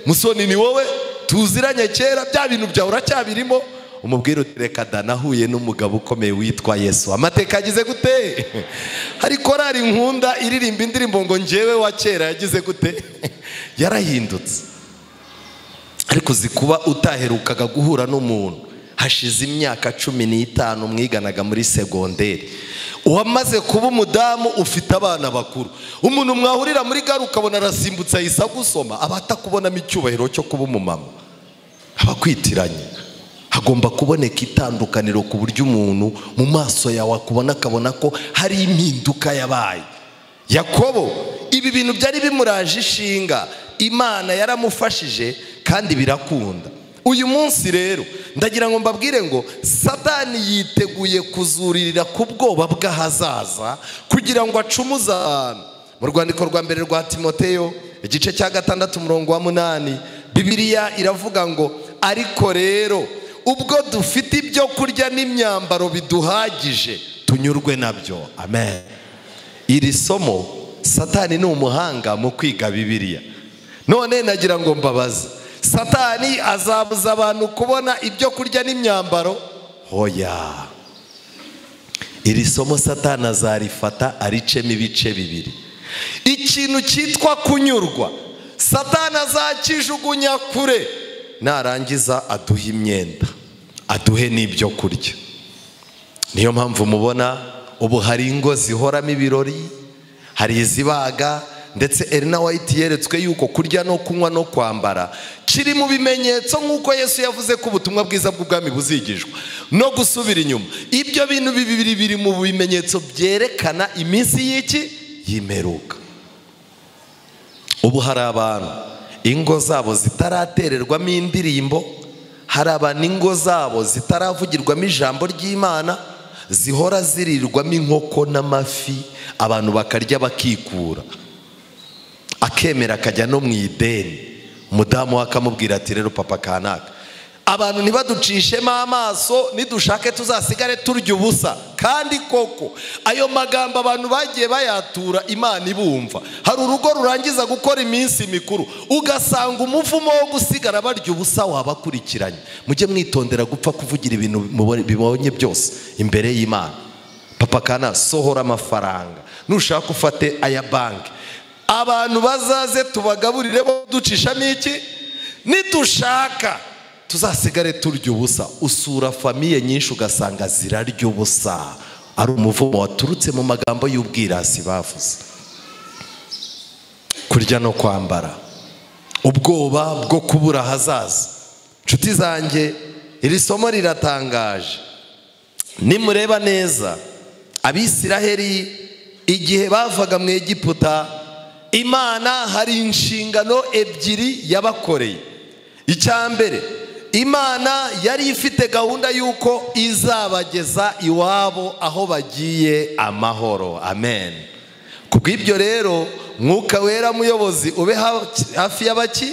musoni ni wowe tuziranye kera bya bintu byawe uracyabirimo umubwira uti reka da nahuye n'umugabo ukomeye witwa yesu amateka yagize gute hari korari nkunda iririmba indirimbo ngo njyewe wa kera yagize gute yarahindutse ariko uzi kuba utaherukaga guhura n'umuntu hashize imyaka cumi n'itanu mwiganaga muri segonderi uwamaze kuba umudamu ufite abana bakuru umuntu mwahurira muri gare ukabona arasimbutse ahise agusoma aba atakubonamo icyubahiro cyo kuba umumama aba akwitiranye hagomba kuboneka itandukaniro ku buryo umuntu mu maso yawe akubona akabona ko hari impinduka yabaye yakobo ibi bintu byari bimuraje ishinga imana yaramufashije kandi birakunda uyu munsi rero ndagira ngo mbabwire ngo satani yiteguye kuzuririra ku bwoba bw'ahazaza kugira ngo acumuze abantu mu rwandiko rwa mbere rwa timoteyo igice cya gatandatu umurongo wa munani bibiliya iravuga ngo ariko rero ubwo dufite ibyo kurya n'imyambaro biduhagije tunyurwe nabyo amen iri somo satani ni umuhanga mu kwiga bibiliya none nagira ngo mbabaze satani azabuza abantu kubona ibyo kurya n'imyambaro hoya iri somo satani azarifata aricemo ibice bibiri ikintu cyitwa kunyurwa satani azakijugunya kure narangiza aduhe imyenda aduhe n'ibyo kurya niyo mpamvu mubona ubu hari ingo zihoramo ibirori hari izibaga ndetse erina wayiti yeretswe yuko kurya no kunywa no kwambara kiri mu bimenyetso nk'uko yesu yavuze ko ubutumwa bwiza bw'ubwami buzigishwa no gusubira inyuma ibyo bintu bibiri biri mu bimenyetso byerekana iminsi y'iki y'imperuka ubu hari abantu ingo zabo zitaratererwamo indirimbo hari abantu ingo zabo zitaravugirwamo ijambo ry'imana zihora zirirwamo inkoko n'amafi abantu bakarya bakikura akemera akajya no mu ideni umudamu we akamubwira ati rero papa kanaka abantu ntibaducishemo amaso nidushake tuzasigare turya ubusa kandi koko ayo magambo abantu bagiye bayatura imana ibumva hari urugo rurangiza gukora iminsi mikuru ugasanga umuvumo wo gusigara barya ubusa wabakurikiranye mujye mwitondera gupfa kuvugira ibintu mubonye- bibonye byose imbere y'imana papa kana sohora amafaranga nushaka ufate aya banki abantu bazaze tubagaburire bo ducishamo iki nidushaka tuzasigare turya ubusa usura famiye nyinshi ugasanga zirarya ubusa ari umuvumo waturutse mu magambo y'ubwirasi bavuze kurya no kwambara ubwoba bwo kubura ahazaza nshuti zanjye iri somo riratangaje nimureba neza abisiraheli igihe bavaga mu egiputa imana hari inshingano ebyiri yabakoreye icya mbere imana yari ifite gahunda y'uko izabageza iwabo aho bagiye amahoro amen ku bw'ibyo rero mwuka wera muyobozi ube ha- hafi y'abaki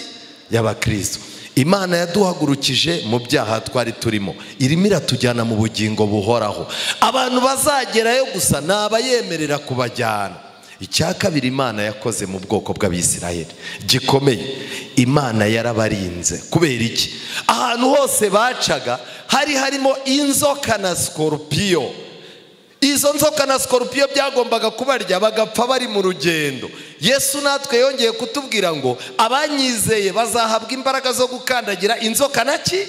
y'abakristo imana yaduhagurukije mu byaha twari turimo irimo iratujyana mu bugingo buhoraho abantu bazagerayo gusa ni abayemerera kubajyana icya kabiri imana yakoze mu bwoko bw'abisiraheli gikomeye imana yarabarinze kubera iki ahantu hose bacaga hari harimo inzoka na sikoropiyo izo nzoka na sikorupiyo byagombaga kubarya bagapfa bari mu rugendo yesu natwe yongeye kutubwira ngo abanyizeye bazahabwa imbaraga zo gukandagira inzoka na ki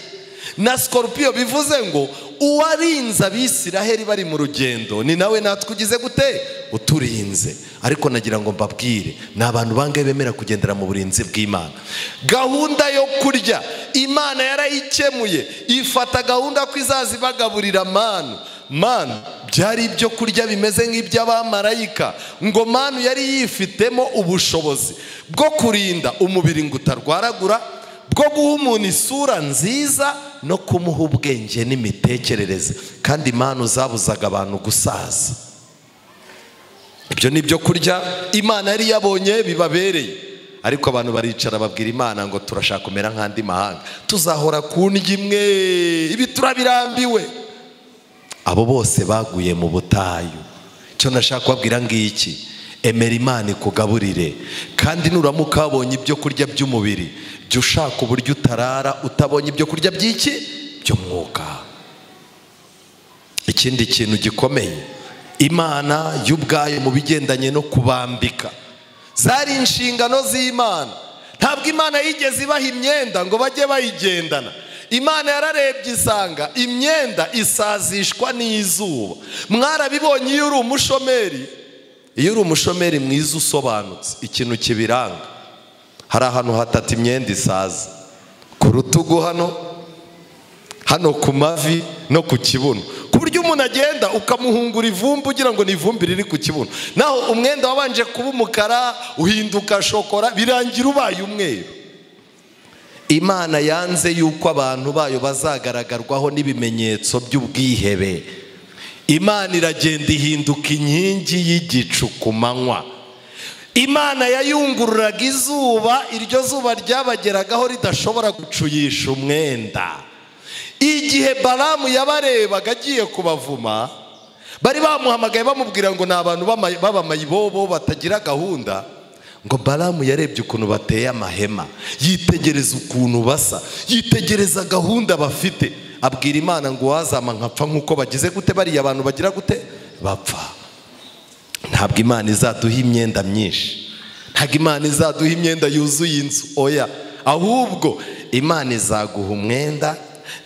na sikorupiyo bivuze ngo uwarinze abisiraheli bari mu rugendo ni nawe natwe ugize gute uturinze ariko nagira ngo mbabwire ni abantu bangahe bemera kugendera mu burinzi bw'imana gahunda yo kurya imana yarayikemuye ifata gahunda ko izaza ibagaburira manu manu byari ibyo kurya bimeze nk'iby'abamarayika ngo manu yari yifitemo ubushobozi bwo kurinda umubiri ngo utarwaragura bwo guha umuntu isura nziza no kumuha ubwenge n'imitekerereze kandi manu zabuzaga abantu gusaza ibyo ni ibyo kurya imana yari yabonye bibabereye ariko abantu baricara babwira imana ngo turashaka kumera nk'andi mahanga tuzahora ku ndyo imwe ibi turabirambiwe abo bose baguye mu butayu icyo nashaka kubabwira ngiki emera imana ikugaburire kandi nuramuka wabonye ibyo kurya by'umubiri jya ushaka uburyo utarara utabonye ibyo kurya by'iki by'umwuka ikindi kintu gikomeye imana y'ubwayo mu bigendanye no kubambika zari inshingano z'imana ntabwo imana yigeze ibaha imyenda ngo bajye bayigendana imana yararebye isanga imyenda isazishwa n'izuba mwarabibonye iyo uri umushomeri iyo uri umushomeri mwiza usobanutse ikintu kibiranga hari ahantu hatata imyenda isaza ku rutugu hano hano ku mavi no ku kibuno ku buryo umuntu agenda ukamuhungura ivumbi ugira ngo ni ivumbi riri ku kibuno naho umwenda wabanje kuba umukara uhinduka shokora birangira ubaye umweru imana yanze yuko abantu bayo bazagaragarwaho n'ibimenyetso by'ubwihebe imana iragenda ihinduka inkingi y'igicu ku manywa imana yayungururaga izuba iryo zuba ryabageragaho ridashobora gucuyisha umwenda igihe baramu yabarebaga agiye kubavuma bari bamuhamagaye bamubwira ngo ni abantu b'abamayibobo batagira gahunda ngo baramu yarebye ukuntu bateye amahema yitegereza ukuntu basa yitegereza gahunda bafite abwira imana ngo uwazama nkapfa nk'uko bagize gute bariya abantu bagira gute bapfa ntabwo imana izaduha imyenda myinshi ntabwo imana izaduha imyenda yuzuye inzu oya ahubwo imana izaguha umwenda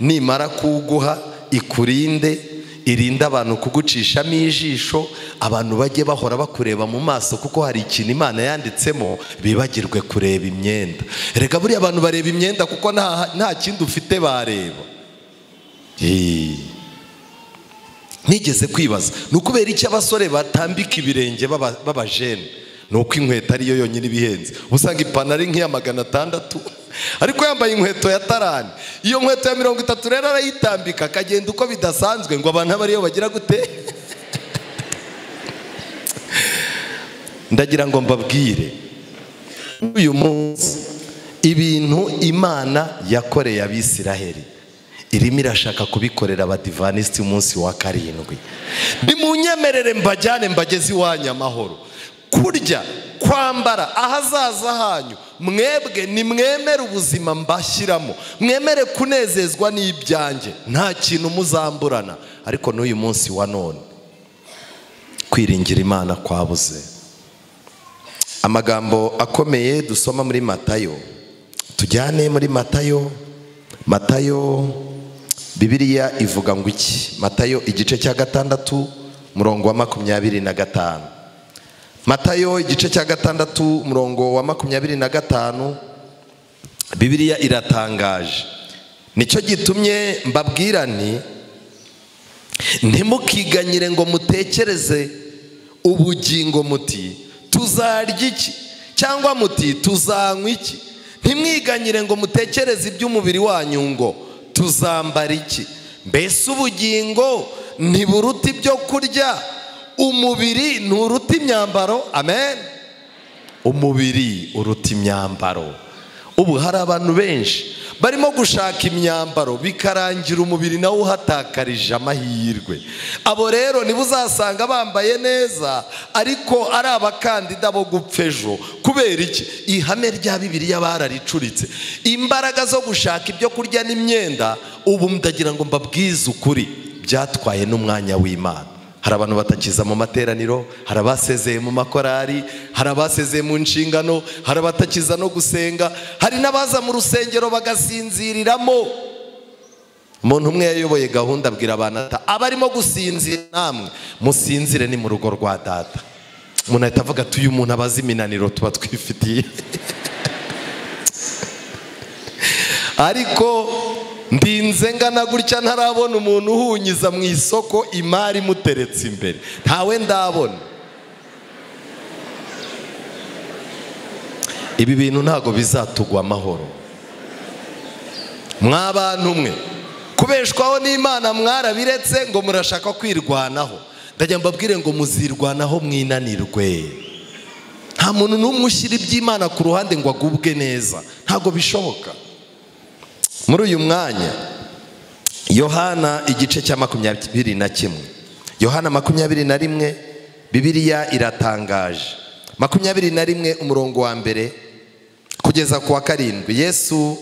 nimara kuwuguha ikurinde irinde abantu kugucishamo ijisho abantu bajye bahora bakureba mu maso kuko hari ikintu imana yanditsemo bibagirwe kureba imyenda reka buriya abantu bareba imyenda kuko nta nta kindi ufite bareba nigeze kwibaza ni ukubera iki abasore batambika ibirenge b'abajene ni uko inkweto ariyo yonyine ibihenze uba usanga ipantaro ari nk'iya magana atandatu ariko yambaye inkweto ya tarani iyo nkweto ya mirongo itatu rero arayitambika akagenda uko bidasanzwe ngo abantu abe ariyo bagira gute ndagira ngo mbabwire uyu munsi ibintu imana yakoreye abisiraheli irimo irashaka kubikorera abadivanisiti umunsi wa karindwi nimunyemerere mbajyane mbageze iwanyu amahoro kurya kwambara ahazaza hanyu mwebwe nimwemere ubuzima mbashyiramo mwemere kunezezwa n'ibyanjye nta kintu muzamburana ariko n'uyu munsi wa none kwiringira imana kwabuze amagambo akomeye dusoma muri matayo tujyane muri matayo matayo bibiriya ivuga ngo iki matayo igice cya gatandatu murongo wa makumyabiri na gatanu matayo igice cya gatandatu umurongo wa makumyabiri na gatanu bibiriya iratangaje nicyo gitumye mbabwira nti ntimukiganyire ngo mutekereze ubugingo muti tuzarya iki cyangwa muti tuzanywa iki ntimwiganyire ngo mutekereze iby'umubiri wanyu ngo tuzambara iki mbese ubugingo ntiburuta ibyo kurya umubiri nturuta imyambaro amen umubiri uruta imyambaro ubu hari abantu benshi barimo gushaka imyambaro bikarangira umubiri nawe uhatakarije amahirwe abo rero nibo uzasanga bambaye neza ariko ari abakandida bo gupfa ejo kubera iki ihame rya bibiriya bararicuritse imbaraga zo gushaka ibyo kurya n'imyenda ubu ndagira ngo mbabwize ukuri byatwaye n'umwanya w'imana hari abantu batakiza mu materaniro hari abasezeye mu makorari hari abasezeye mu nshingano hari abatakiza no gusenga hari n'abaza mu rusengero bagasinziriramo umuntu umwe yayoboye gahunda abwira abantu ata abarimo gusinzira namwe musinzire ni mu rugo rwa data umuntu ahita avuga ati uyu muntu abazi iminaniro tuba twifitiye ariko ndinze ngana gutya ntarabona umuntu uhunyiza mu isoko imari imuteretse imbere ntawe ndabona ibi bintu ntabwo bizatugwa amahoro mwabantu umwe kubeshwaho n'imana mwarabiretse ngo murashaka kwirwanaho ndajya mbabwire ngo muzirwanaho mwinanirwe nta muntu n'umwe ushyira iby'imana ku ruhande ngo agubwe neza ntabwo bishoboka muri uyu mwanya yohana igice cya makumyabiri na kimwe yohana makumyabiri na rimwe bibiriya iratangaje makumyabiri na rimwe umurongo wa mbere kugeza ku wa karindwi yesu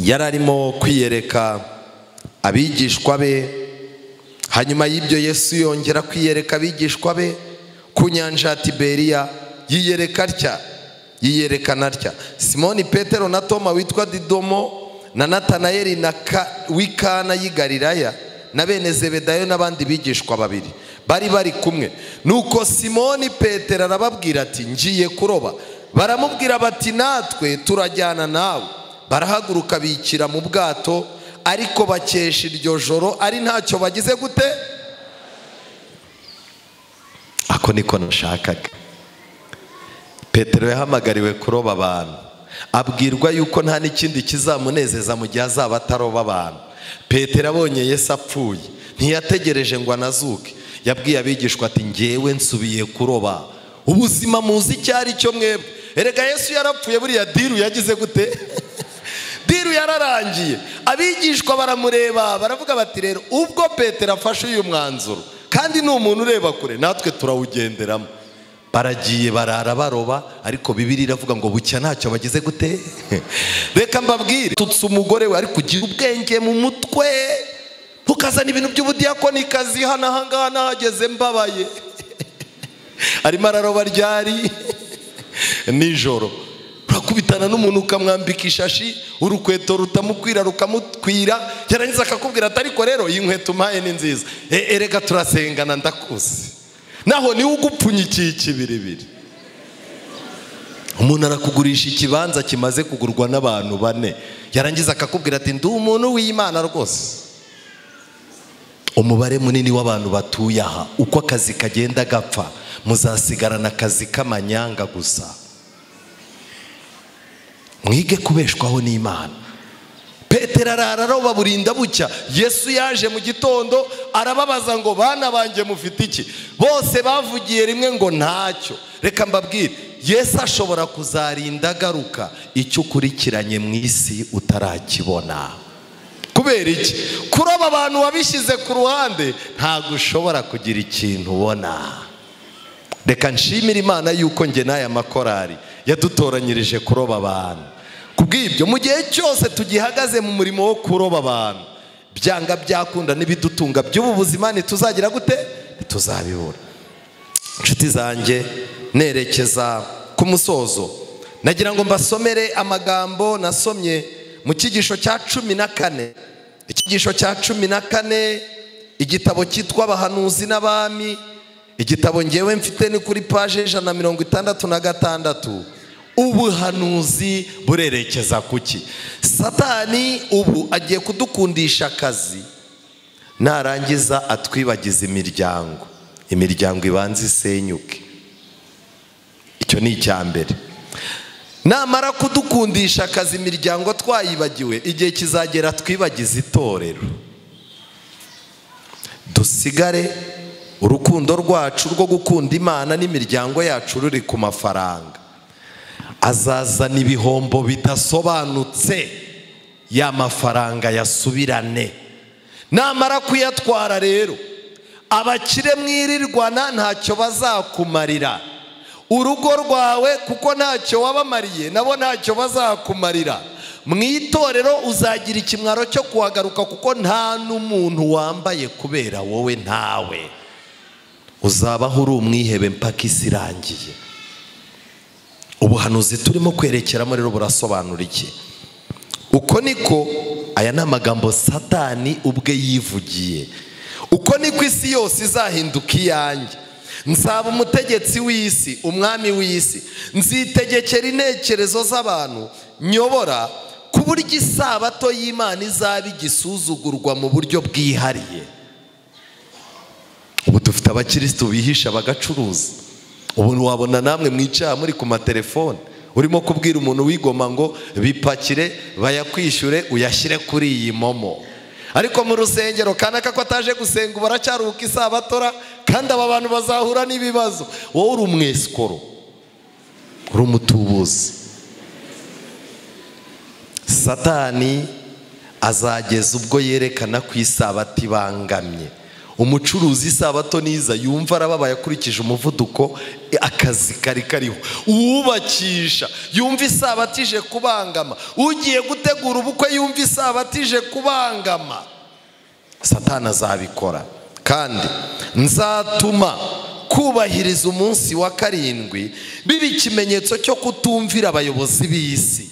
yari arimo kwiyereka abigishwa be hanyuma y'ibyo yesu yongera kwiyereka abigishwa be ku nyanja ya tiberiya yiyereka atya yiyerekana atya simoni petero na toma witwa didomo na natanayeli na w'ikana y'i Galilaya na bene zebedayo n'abandi bigishwa babiri bari bari kumwe nuko simoni petero arababwira ati ngiye kuroba baramubwira bati natwe turajyana nawe barahaguruka bikira mu bwato ariko bakesha iryo joro ari ntacyo bagize gute ako niko nashakaga petero yahamagariwe kuroba abantu abwirwa yuko nta n'ikindi kizamunezeza mu gihe azaba ataroba abantu petero abonye Yesu apfuye ntiyategereje ngo anazuke yabwiye abigishwa ati ngewe nsubiye kuroba ubuzima muzi icyo ari cyo mwebwe erega Yesu yarapfuye buriya diru yagize gute diru yararangiye abigishwa baramureba baravuga bati rero ubwo petero afashe uyu mwanzuro kandi ni umuntu ureba kure natwe turawugenderamo baragiye barara baroba ariko bibiri iravuga ngo bucya ntacyo bagize gute reka mbabwire tutse umugore we ariko ugira ubwenge mu mutwe ntukazana ibintu by'ubudiyakoni kazi hano ahangaha nahageze mbabaye arimo araroba ryari nijoro urakubitana n'umuntu ukamwambika ishashi urukweto rutamukwira rukamutwira yarangiza akakubwira ati ariko rero iyi nkweto umpaye ni nziza erega turasengana ndakuzi naho niwe ugupfunyikiye ikibiribiri umuntu arakugurisha ikibanza kimaze kugurwa n'abantu bane yarangiza akakubwira ati ndi umuntu w'imana rwose umubare munini w'abantu batuye aha uko akazi kagenda gapfa muzasigarana akazi k'amanyanga gusa mwige kubeshwaho n'imana petero arararoba burinda bucya yesu yaje mu gitondo arababaza ngo bana banjye mufite iki bose bavugiye rimwe ngo ntacyo reka mbabwire yesu ashobora kuzarinda agaruka icyo ukurikiranye mu isi utarakibona kubera iki kuroba abantu wabishyize ku ruhande ntabwo ushobora kugira ikintu ubona reka nshimire imana yuko nge n'aya makorari yadutoranyirije kuroba abantu kubw'ibyo mu gihe cyose tugihagaze mu murimo wo kuroba abantu byanga byakunda n'ibidutunga by'ubu buzima ntituzagira gute ntituzabibura inshuti zanjye nerekeza ku musozo nagira ngo mbasomere amagambo nasomye mu cyigisho cya cumi na kane icyigisho cya cumi na kane igitabo cyitwa abahanuzi n'abami igitabo ngewe mfite ni kuri paje ijana na mirongo itandatu na gatandatu ubuhanuzi burerekeza kuki satani ubu agiye kudukundisha akazi narangiza atwibagiza imiryango imiryango ibanza isenyuke icyo ni icya mbere namara kudukundisha akazi imiryango twayibagiwe igihe kizagera twibagiza itorero dusigare urukundo rwacu rwo gukunda imana n'imiryango yacu ruri ku mafaranga azazana ibihombo bidasobanutse ya mafaranga yasubirane namara kuyatwara rero abakire mwirirwana ntacyo bazakumarira urugo rwawe kuko ntacyo wabamariye nabo ntacyo bazakumarira mu itorero uzagira ikimwaro cyo kuhagaruka kuko nta n'umuntu wambaye kubera wowe ntawe uzabaho uri umwihebe mpaka isi irangiye ubuhanuzi turimo kwerekeramo rero burasobanura iki uko niko aya ni amagambo satani ubwe yivugiye uko niko isi yose izahinduka iyanjye nzaba umutegetsi w'isi umwami w'isi nzitegekera intekerezo z'abantu nyobora ku buryo isabato y'imana izaba igisuzugurwa mu buryo bwihariye ubu dufite abakirisitu bihisha bagacuruza ubu wabona namwe mwicara muri ku matelefone urimo kubwira umuntu wigoma ngo bipakire bayakwishyure uyashyire kuri iyi momo ariko mu rusengero kanaka ko ataje gusenga ubu aracyaruka isabatora kandi aba bantu bazahura n'ibibazo wowe uri umwesikoro uri umutubuzi satani azageza ubwo yerekana ko isabato ibangamye umucuruzi isabato niza yumva arababaye akurikije umuvuduko akazi kari kariho uwubakisha yumva isabato ije kubangama ugiye gutegura ubukwe yumva isabato ije kubangama satana azabikora kandi nzatuma kubahiriza umunsi wa karindwi biba ikimenyetso cyo kutumvira abayobozi b'isi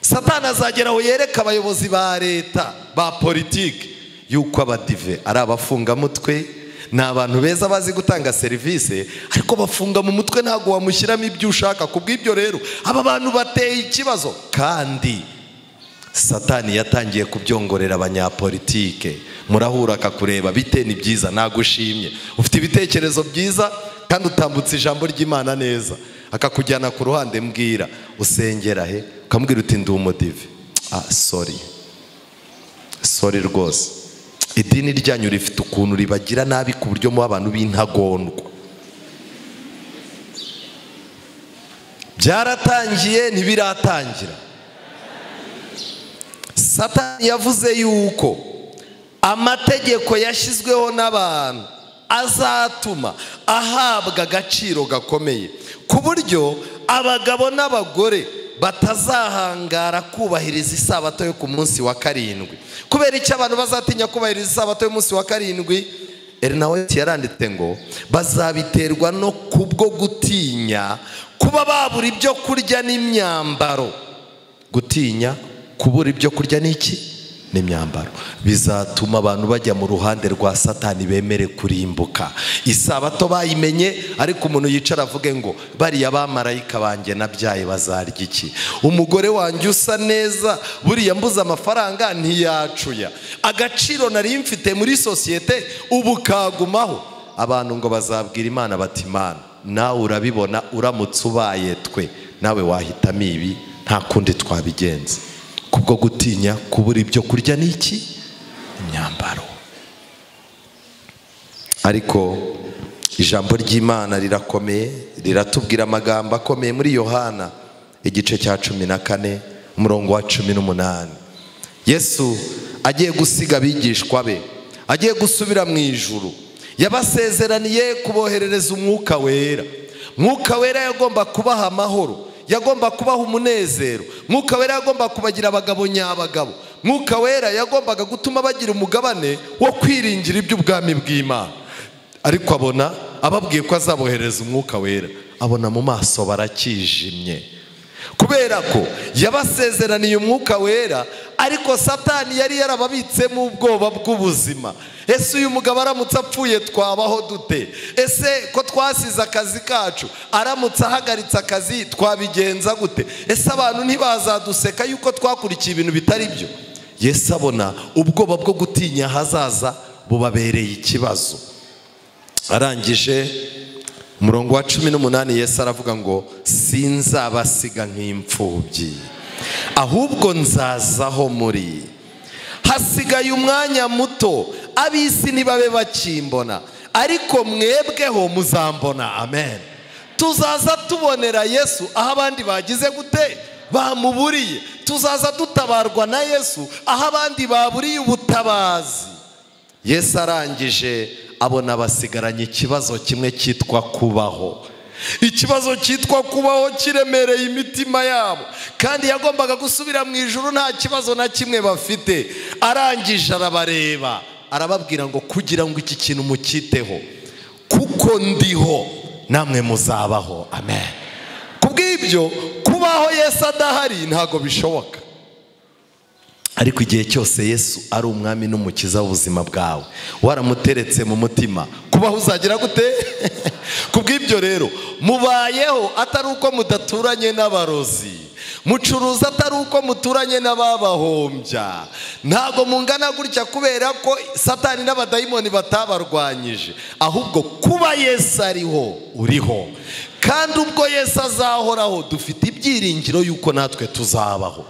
satana azagera aho yereka abayobozi ba leta ba politiki yuko abadive ari abafungamutwe ni abantu beza bazi gutanga serivisi ariko bafunga mu mutwe ntabwo wamushyiramo ibyo ushaka ku bw'ibyo rero aba bantu bateye ikibazo kandi satani yatangiye kubyongorera abanyapolitike murahura akakureba bite ni byiza nagushimye ufite ibitekerezo byiza kandi utambutse ijambo ry'imana neza akakujyana ku ruhande mbwira usengera he ukamubwira uti ndi umudive ah sori sori rwose idini ryanyu rifite ukuntu ribagira nabi ku buryo muba abantu b'intagondwa byaratangiye ntibiratangira satani yavuze yuko amategeko yashyizweho n'abantu azatuma ahabwa agaciro gakomeye ku buryo abagabo n'abagore batazahangara kubahiriza isabato yo ku munsi wa karindwi kubera icyo abantu bazatinya kubahiriza isabato y'umunsi wa karindwi erinaweti yaranditse ngo bazabiterwa no kubwo gutinya kuba babura ibyo kurya n'imyambaro gutinya kubura ibyo kurya n'iki n'imyambaro bizatuma abantu bajya mu ruhande rwa satani bemere kurimbuka isabato bayimenye ariko umuntu yicara avuge ngo bariya bamarayika banjye nabyaye bazarya iki umugore wanjye usa neza buriya mbuze amafaranga ntiyacuya agaciro nari mfite muri sosiyete ubu kagumaho abantu ngo bazabwira imana bati imana nawe urabibona uramutse ubaye twe nawe wahitamo ibi nta kundi twabigenza kubwo gutinya kubura ibyo kurya ni iki imyambaro ariko ijambo ry'imana rirakomeye riratubwira amagambo akomeye muri yohana igice cya cumi na kane umurongo wa cumi n'umunani yesu agiye gusiga abigishwa be agiye gusubira mu ijuru yabasezeraniye kuboherereza umwuka wera mwuka wera yagomba kubaha amahoro yagomba kubaha umunezero mwuka wera yagomba kubagira abagabo nyabagabo mwuka wera yagombaga gutuma bagira umugabane wo kwiringira iby'ubwami bw'imana ariko abona ababwiye ko azabohereza umwuka wera abona mu maso barakijimye kubera ko yabasezeraniye umwuka wera ariko satani yari yarababitsemo ubwoba bw'ubuzima ese uyu mugabo aramutse apfuye twabaho dute ese ko twasize akazi kacu aramutse ahagaritse akazi twabigenza gute ese abantu ntibazaduseka yuko twakurikiye ibintu bitari byo yesu abona ubwoba bwo gutinya ahazaza bubabereye ikibazo arangije umurongo wa cumi n'umunani yesu aravuga ngo sinzabasiga nk'imfubyi ahubwo nzazaho muri hasigaye umwanya muto ab'isi ntibabe bakimbona ariko mwebweho muzambona amen tuzaza tubonera yesu aho abandi bagize gute bamuburiye tuzaza dutabarwa na yesu aho abandi baburiye ubutabazi yesu arangije abona basigaranye ikibazo kimwe cyitwa kubaho ikibazo cyitwa kubaho kiremereye imitima yabo kandi yagombaga gusubira mu ijoro nta kibazo na kimwe bafite arangije arabareba arababwira ngo kugira ngo iki kintu mukiteho kuko ndiho namwe muzabaho amen kubw'ibyo kubaho yesu adahari ntabwo bishoboka ariko igihe cyose yesu ari umwami n'umukiza w'ubuzima bwawe waramuteretse mu mutima kubaho uzagira gute kubw'ibyo rero mubayeho atari uko mudaturanye n'abarozi mucuruza atari uko muturanye n'ababahombya ntabwo mungana gutya kubera ko satani n'abadayimoni batabarwanyije ahubwo kuba yesu ariho uriho kandi ubwo yesu azahoraho dufite ibyiringiro yuko natwe tuzabaho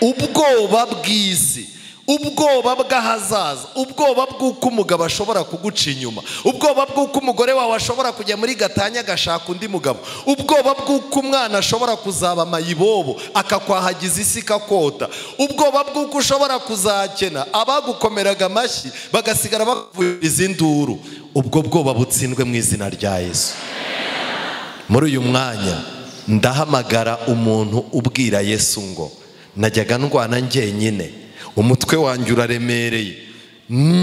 ubwoba bw'isi ubwoba bw'ahazaza ubwoba bw'uko umugabo ashobora kuguca inyuma ubwoba bw'uko umugore wawe ashobora kujya muri gatanya agashaka undi mugabo ubwoba bw'uko umwana ashobora kuzaba amayibobo akakwahagiza isi ikakota ubwoba bw'uko ushobora kuzakena abagukomeraga amashyi bagasigara bakuvuriza induru ubwo bwoba butsindwe mu izina rya yesu muri uyu mwanya ndahamagara umuntu ubwira yesu ngo najyaga ndwana njyenyine umutwe wanjye uraremereye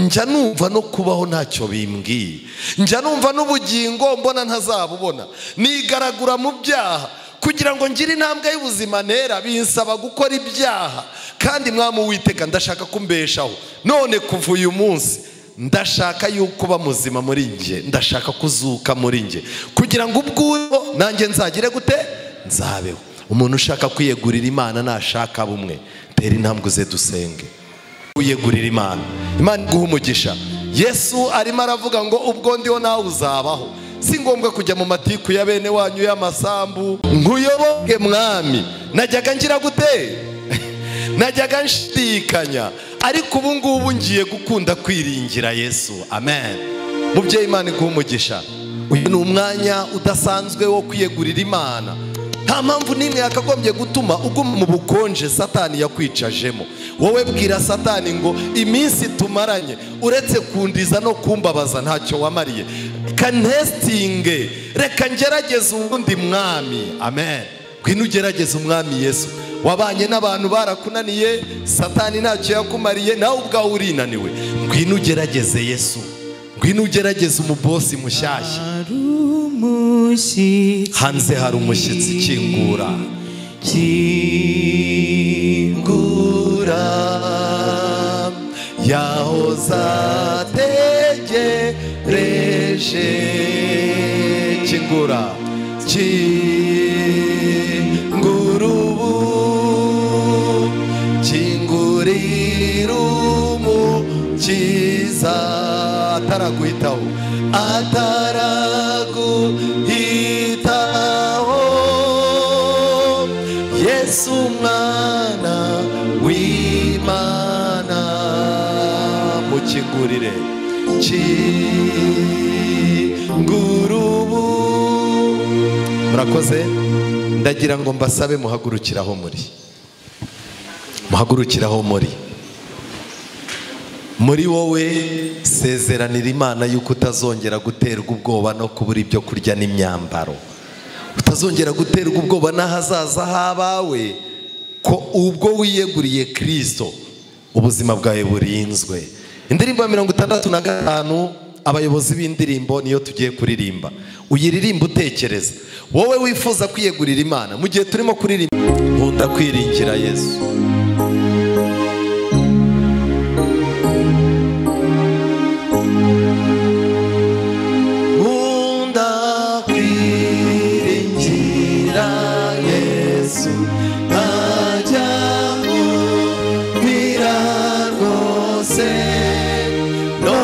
njya numva no kubaho ntacyo bimbwiye njya numva n'ubugingo mbona ntazabubona nigaragura mu byaha kugira ngo ngire intambwe y'ubuzima ntera binsaba gukora ibyaha kandi mwamu witeka ndashaka kumbeshaho none kuva uyu munsi ndashaka yuko uba muzima muri njye ndashaka kuzuka muri njye kugira ngo ubwo nanjye nzagire gute nzabeho umuntu ushaka kwiyegurira imana nashaka bumwe tera intambwe ze dusenge wiyegurira imana imana iguha umugisha yesu arimo aravuga ngo ubwo ndiho nawe uzabaho si ngombwa kujya mu matiku ya bene wanyu y'amasambu nkuyoboke mwami najyaga ngira gute najyaga nshidikanya ariko ubu ngubu ngiye gukunda kwiringira yesu amen mubyeyi imana iguha umugisha uyu ni umwanya udasanzwe wo kwiyegurira imana nta mpamvu n'imwe yakagombye gutuma uguma mu bukonje satani yakwicajemo wowe bwira satani ngo iminsi tumaranye uretse kundiza no kumbabaza ntacyo wamariye kanesitinge reka ngerageze ubundi mwami amen ngwino ugerageze umwami yesu wabanye n'abantu barakunaniye satani ntacyo yakumariye nawe ubwawe urinaniwe ngwino ugerageze yesu ngwino ugerageze umubosi mushyashya hanze hari umushyitsi ukingura kingura yahozategereje kingura kingura ubu kingurira umukiza ataraguhitaho ataraguhitaho yesu umwana w'imana mukingurire kingurubu murakoze ndagira ngo mbasabe muhagurukiraho muri muhagurukiraho muri muri wowe sezeranira imana yuko utazongera guterwa ubwoba no kubura ibyo kurya n'imyambaro utazongera guterwa ubwoba n'ahazaza h'abawe ko ubwo wiyeguriye kirisito ubuzima bwawe burinzwe indirimbo ya mirongo itandatu na gatanu abayobozi b'indirimbo niyo tugiye kuririmba uyiririmba utekereza wowe wifuza kwiyegurira imana mu gihe turimo kuririmba nkunda kwiringira yesu nkunda kwiringira yesu ntajya kumira rwose no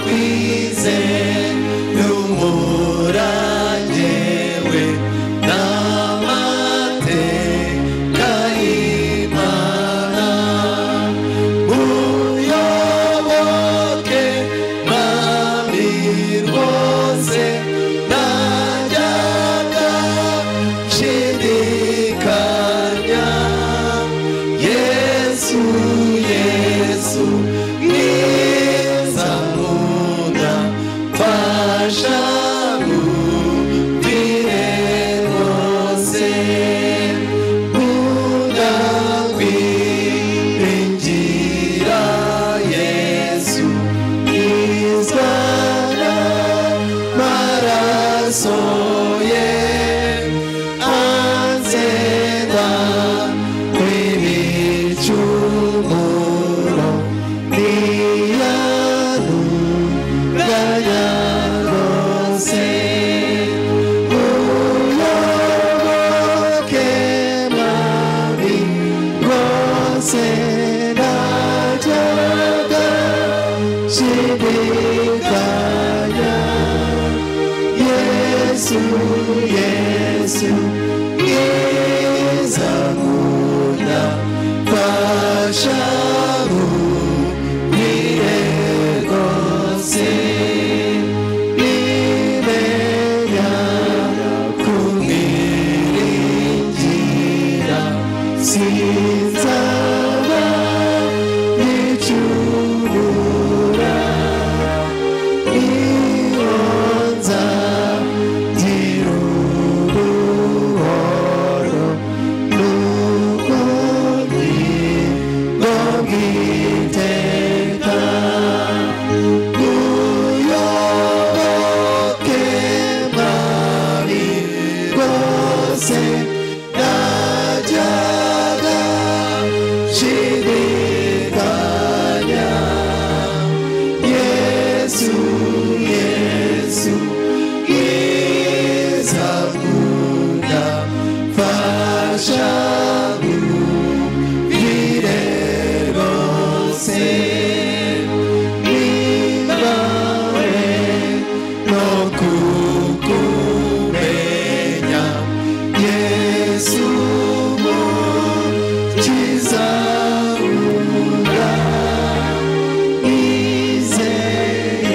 kwizera umurangewe n'amateka y'imana Yesu mwiza nkunda fasha nkubwire rwose nimenya kumwiringira sinzaba nicubura iyo nzagira uruhoro n'ukundi n'ubwiteka muyoboke mari rwose najyaga nshidikanya Yesu, Yesu, Yesu, Munda, Fasha, Vire, Rose, Nibawe, no kukumenya, Yesu, Mukiza, Munda, Izeye,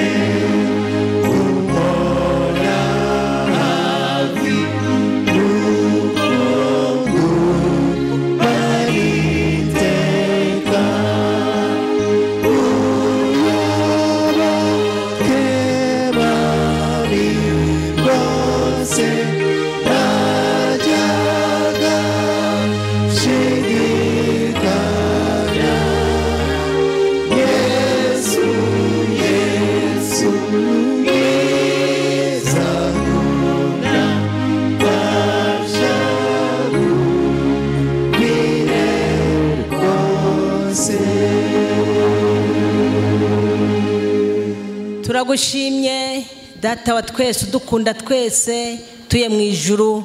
Yesu, Yesu, Yesu. turagushimye data wa twese udukunda twese tuye mu ijuru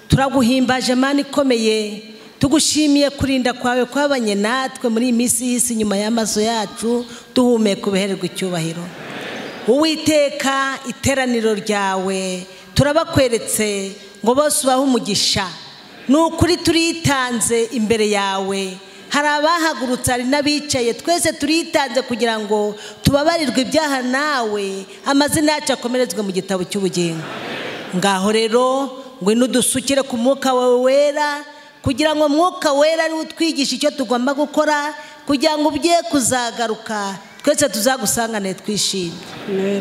turaguhimbaje mani ikomeye tugushimiye kurinda kwawe kwabanye natwe muri iyi minsi y'isi nyuma y'amaso yacu duhumeka ubuhererwa icyubahiro uwiteka iteraniro ryawe turabakweretse ngo bose ubahe umugisha ni ukuri turitanze imbere yawe hari abahagurutse hari n'abicaye twese turitanze kugira ngo tubabarirwe ibyaha nawe amazina yacu akomerezwe mu gitabo cy'ubugingo ngaho rero ngwino udusukire ku mwuka wawe wera kugira ngo mwuka wera ariwe utwigisha icyo tugomba gukora kugira ngo ugiye kuzagaruka twese tuzagusangane twishimye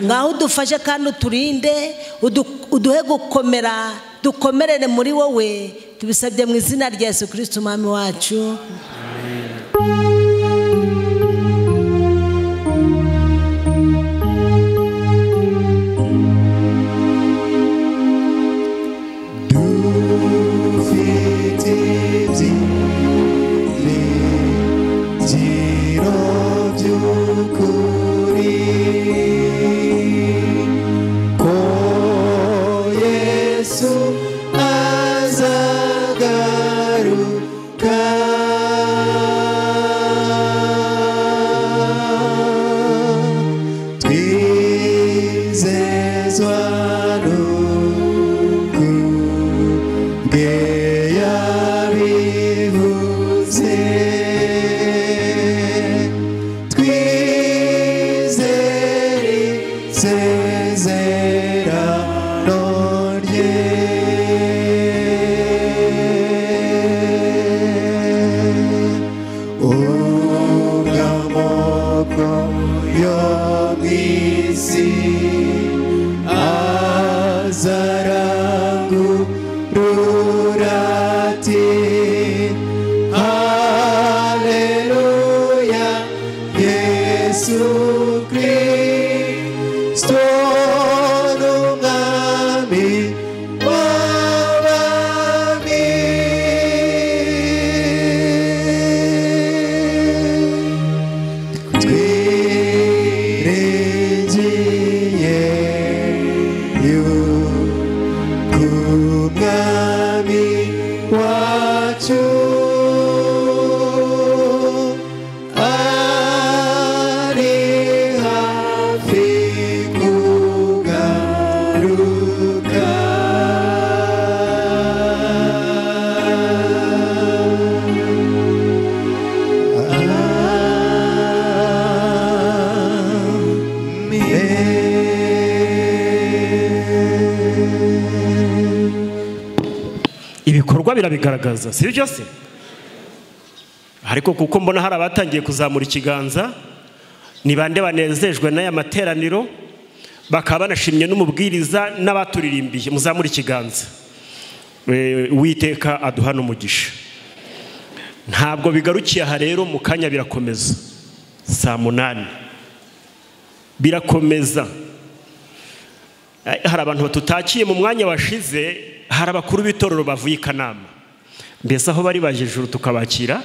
ngaho udufashe kandi uturinde udu- uduhe gukomera dukomerere muri wowe tubisabye mu izina rya yesu kirisiti umwami wacu Twizezwa n'ukuri bwe yabivuze twizere isezerano rye ubw'amoko yo mu isi azarangurura ati Haleluya Yesu Kristo n'umwami w'abami twiringiye yuko umwami wacu ari hafi kugaruka ibikorwa birabigaragaza si byo se ariko kuko mbona hari abatangiye kuzamura ikiganza ni bande banezejwe n'aya materaniro bakaba banashimye n'umubwiriza n'abaturirimbiye muzamura ikiganza Eh, uwiteka aduhana umugisha ntabwo bigarukiye aha rero mu kanya birakomeza saa munani birakomeza Eh, hari abantu batutakiye mu mwanya washize hari abakuru b'itorero bavuye i kanama mbese aho bari baje ijuru tukabakira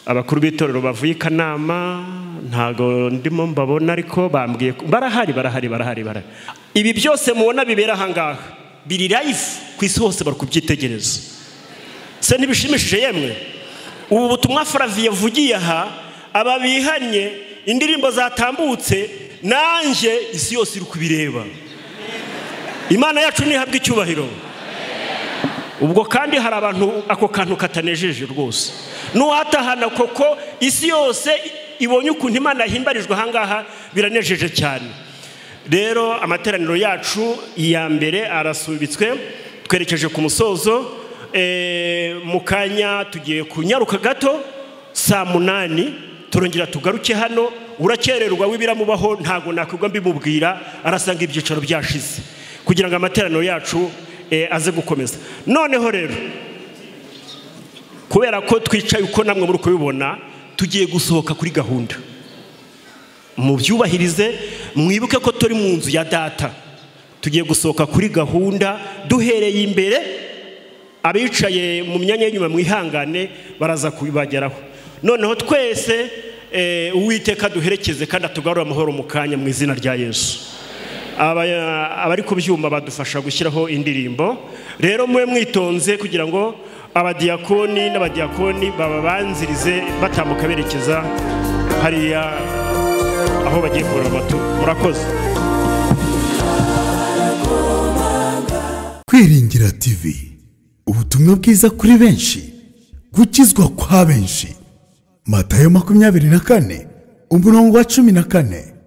abakuru b'itorero bavuye i kanama ntabwo ndimo mbabona ariko bambwiye ko- barahari barahari barahari barahari ibi byose mubona bibera ahangaha biri life ku isi hose bari kubyitegereza se ntibishimishije yemwe ubu butumwa faraviye avugiye aha aba bihanye indirimbo zatambutse nanjye isi yose iri kubireba imana yacu ntihabwe icyubahiro ubwo kandi hari abantu ako kantu katanejeje rwose n'uwatahana koko isi yose ibonye ukuntu imana yahimbarijwe ahangaha biranejeje cyane rero amateraniro yacu ya mbere arasubitswe twerekeje ku musozo Eh, mu kanya tugiye kunyaruka gato saa munani turongera tugaruke hano urakererwa w'ibiramubaho ntabwo nakwigwa mbimubwira arasanga ibyicaro byashize kugira ngo amateraniro yacu eh, aze gukomeza noneho rero kubera ko twicaye uko namwe muri kubibona tugiye gusohoka kuri gahunda mubyubahirize mwibuke ko turi mu nzu ya data tugiye gusohoka kuri gahunda duhereye imbere abicaye mu myanya y'inyuma mwihangane baraza kubibageraho noneho twese eh, uwiteka duherekeze kandi atugarure amahoro mu kanya mu izina rya yesu Aba- abari ku byuma badufasha gushyiraho indirimbo rero mube mwitonze kugira ngo abadiyakoni n'abadiyakoni bababanzirize batambuka berekeza hariya aho bagiye kurura amatu murakoze Kwiringira TV ubutumwa bwiza kuri benshi gukizwa kwa benshi Matayo makumyabiri na kane umurongo wa cumi na kane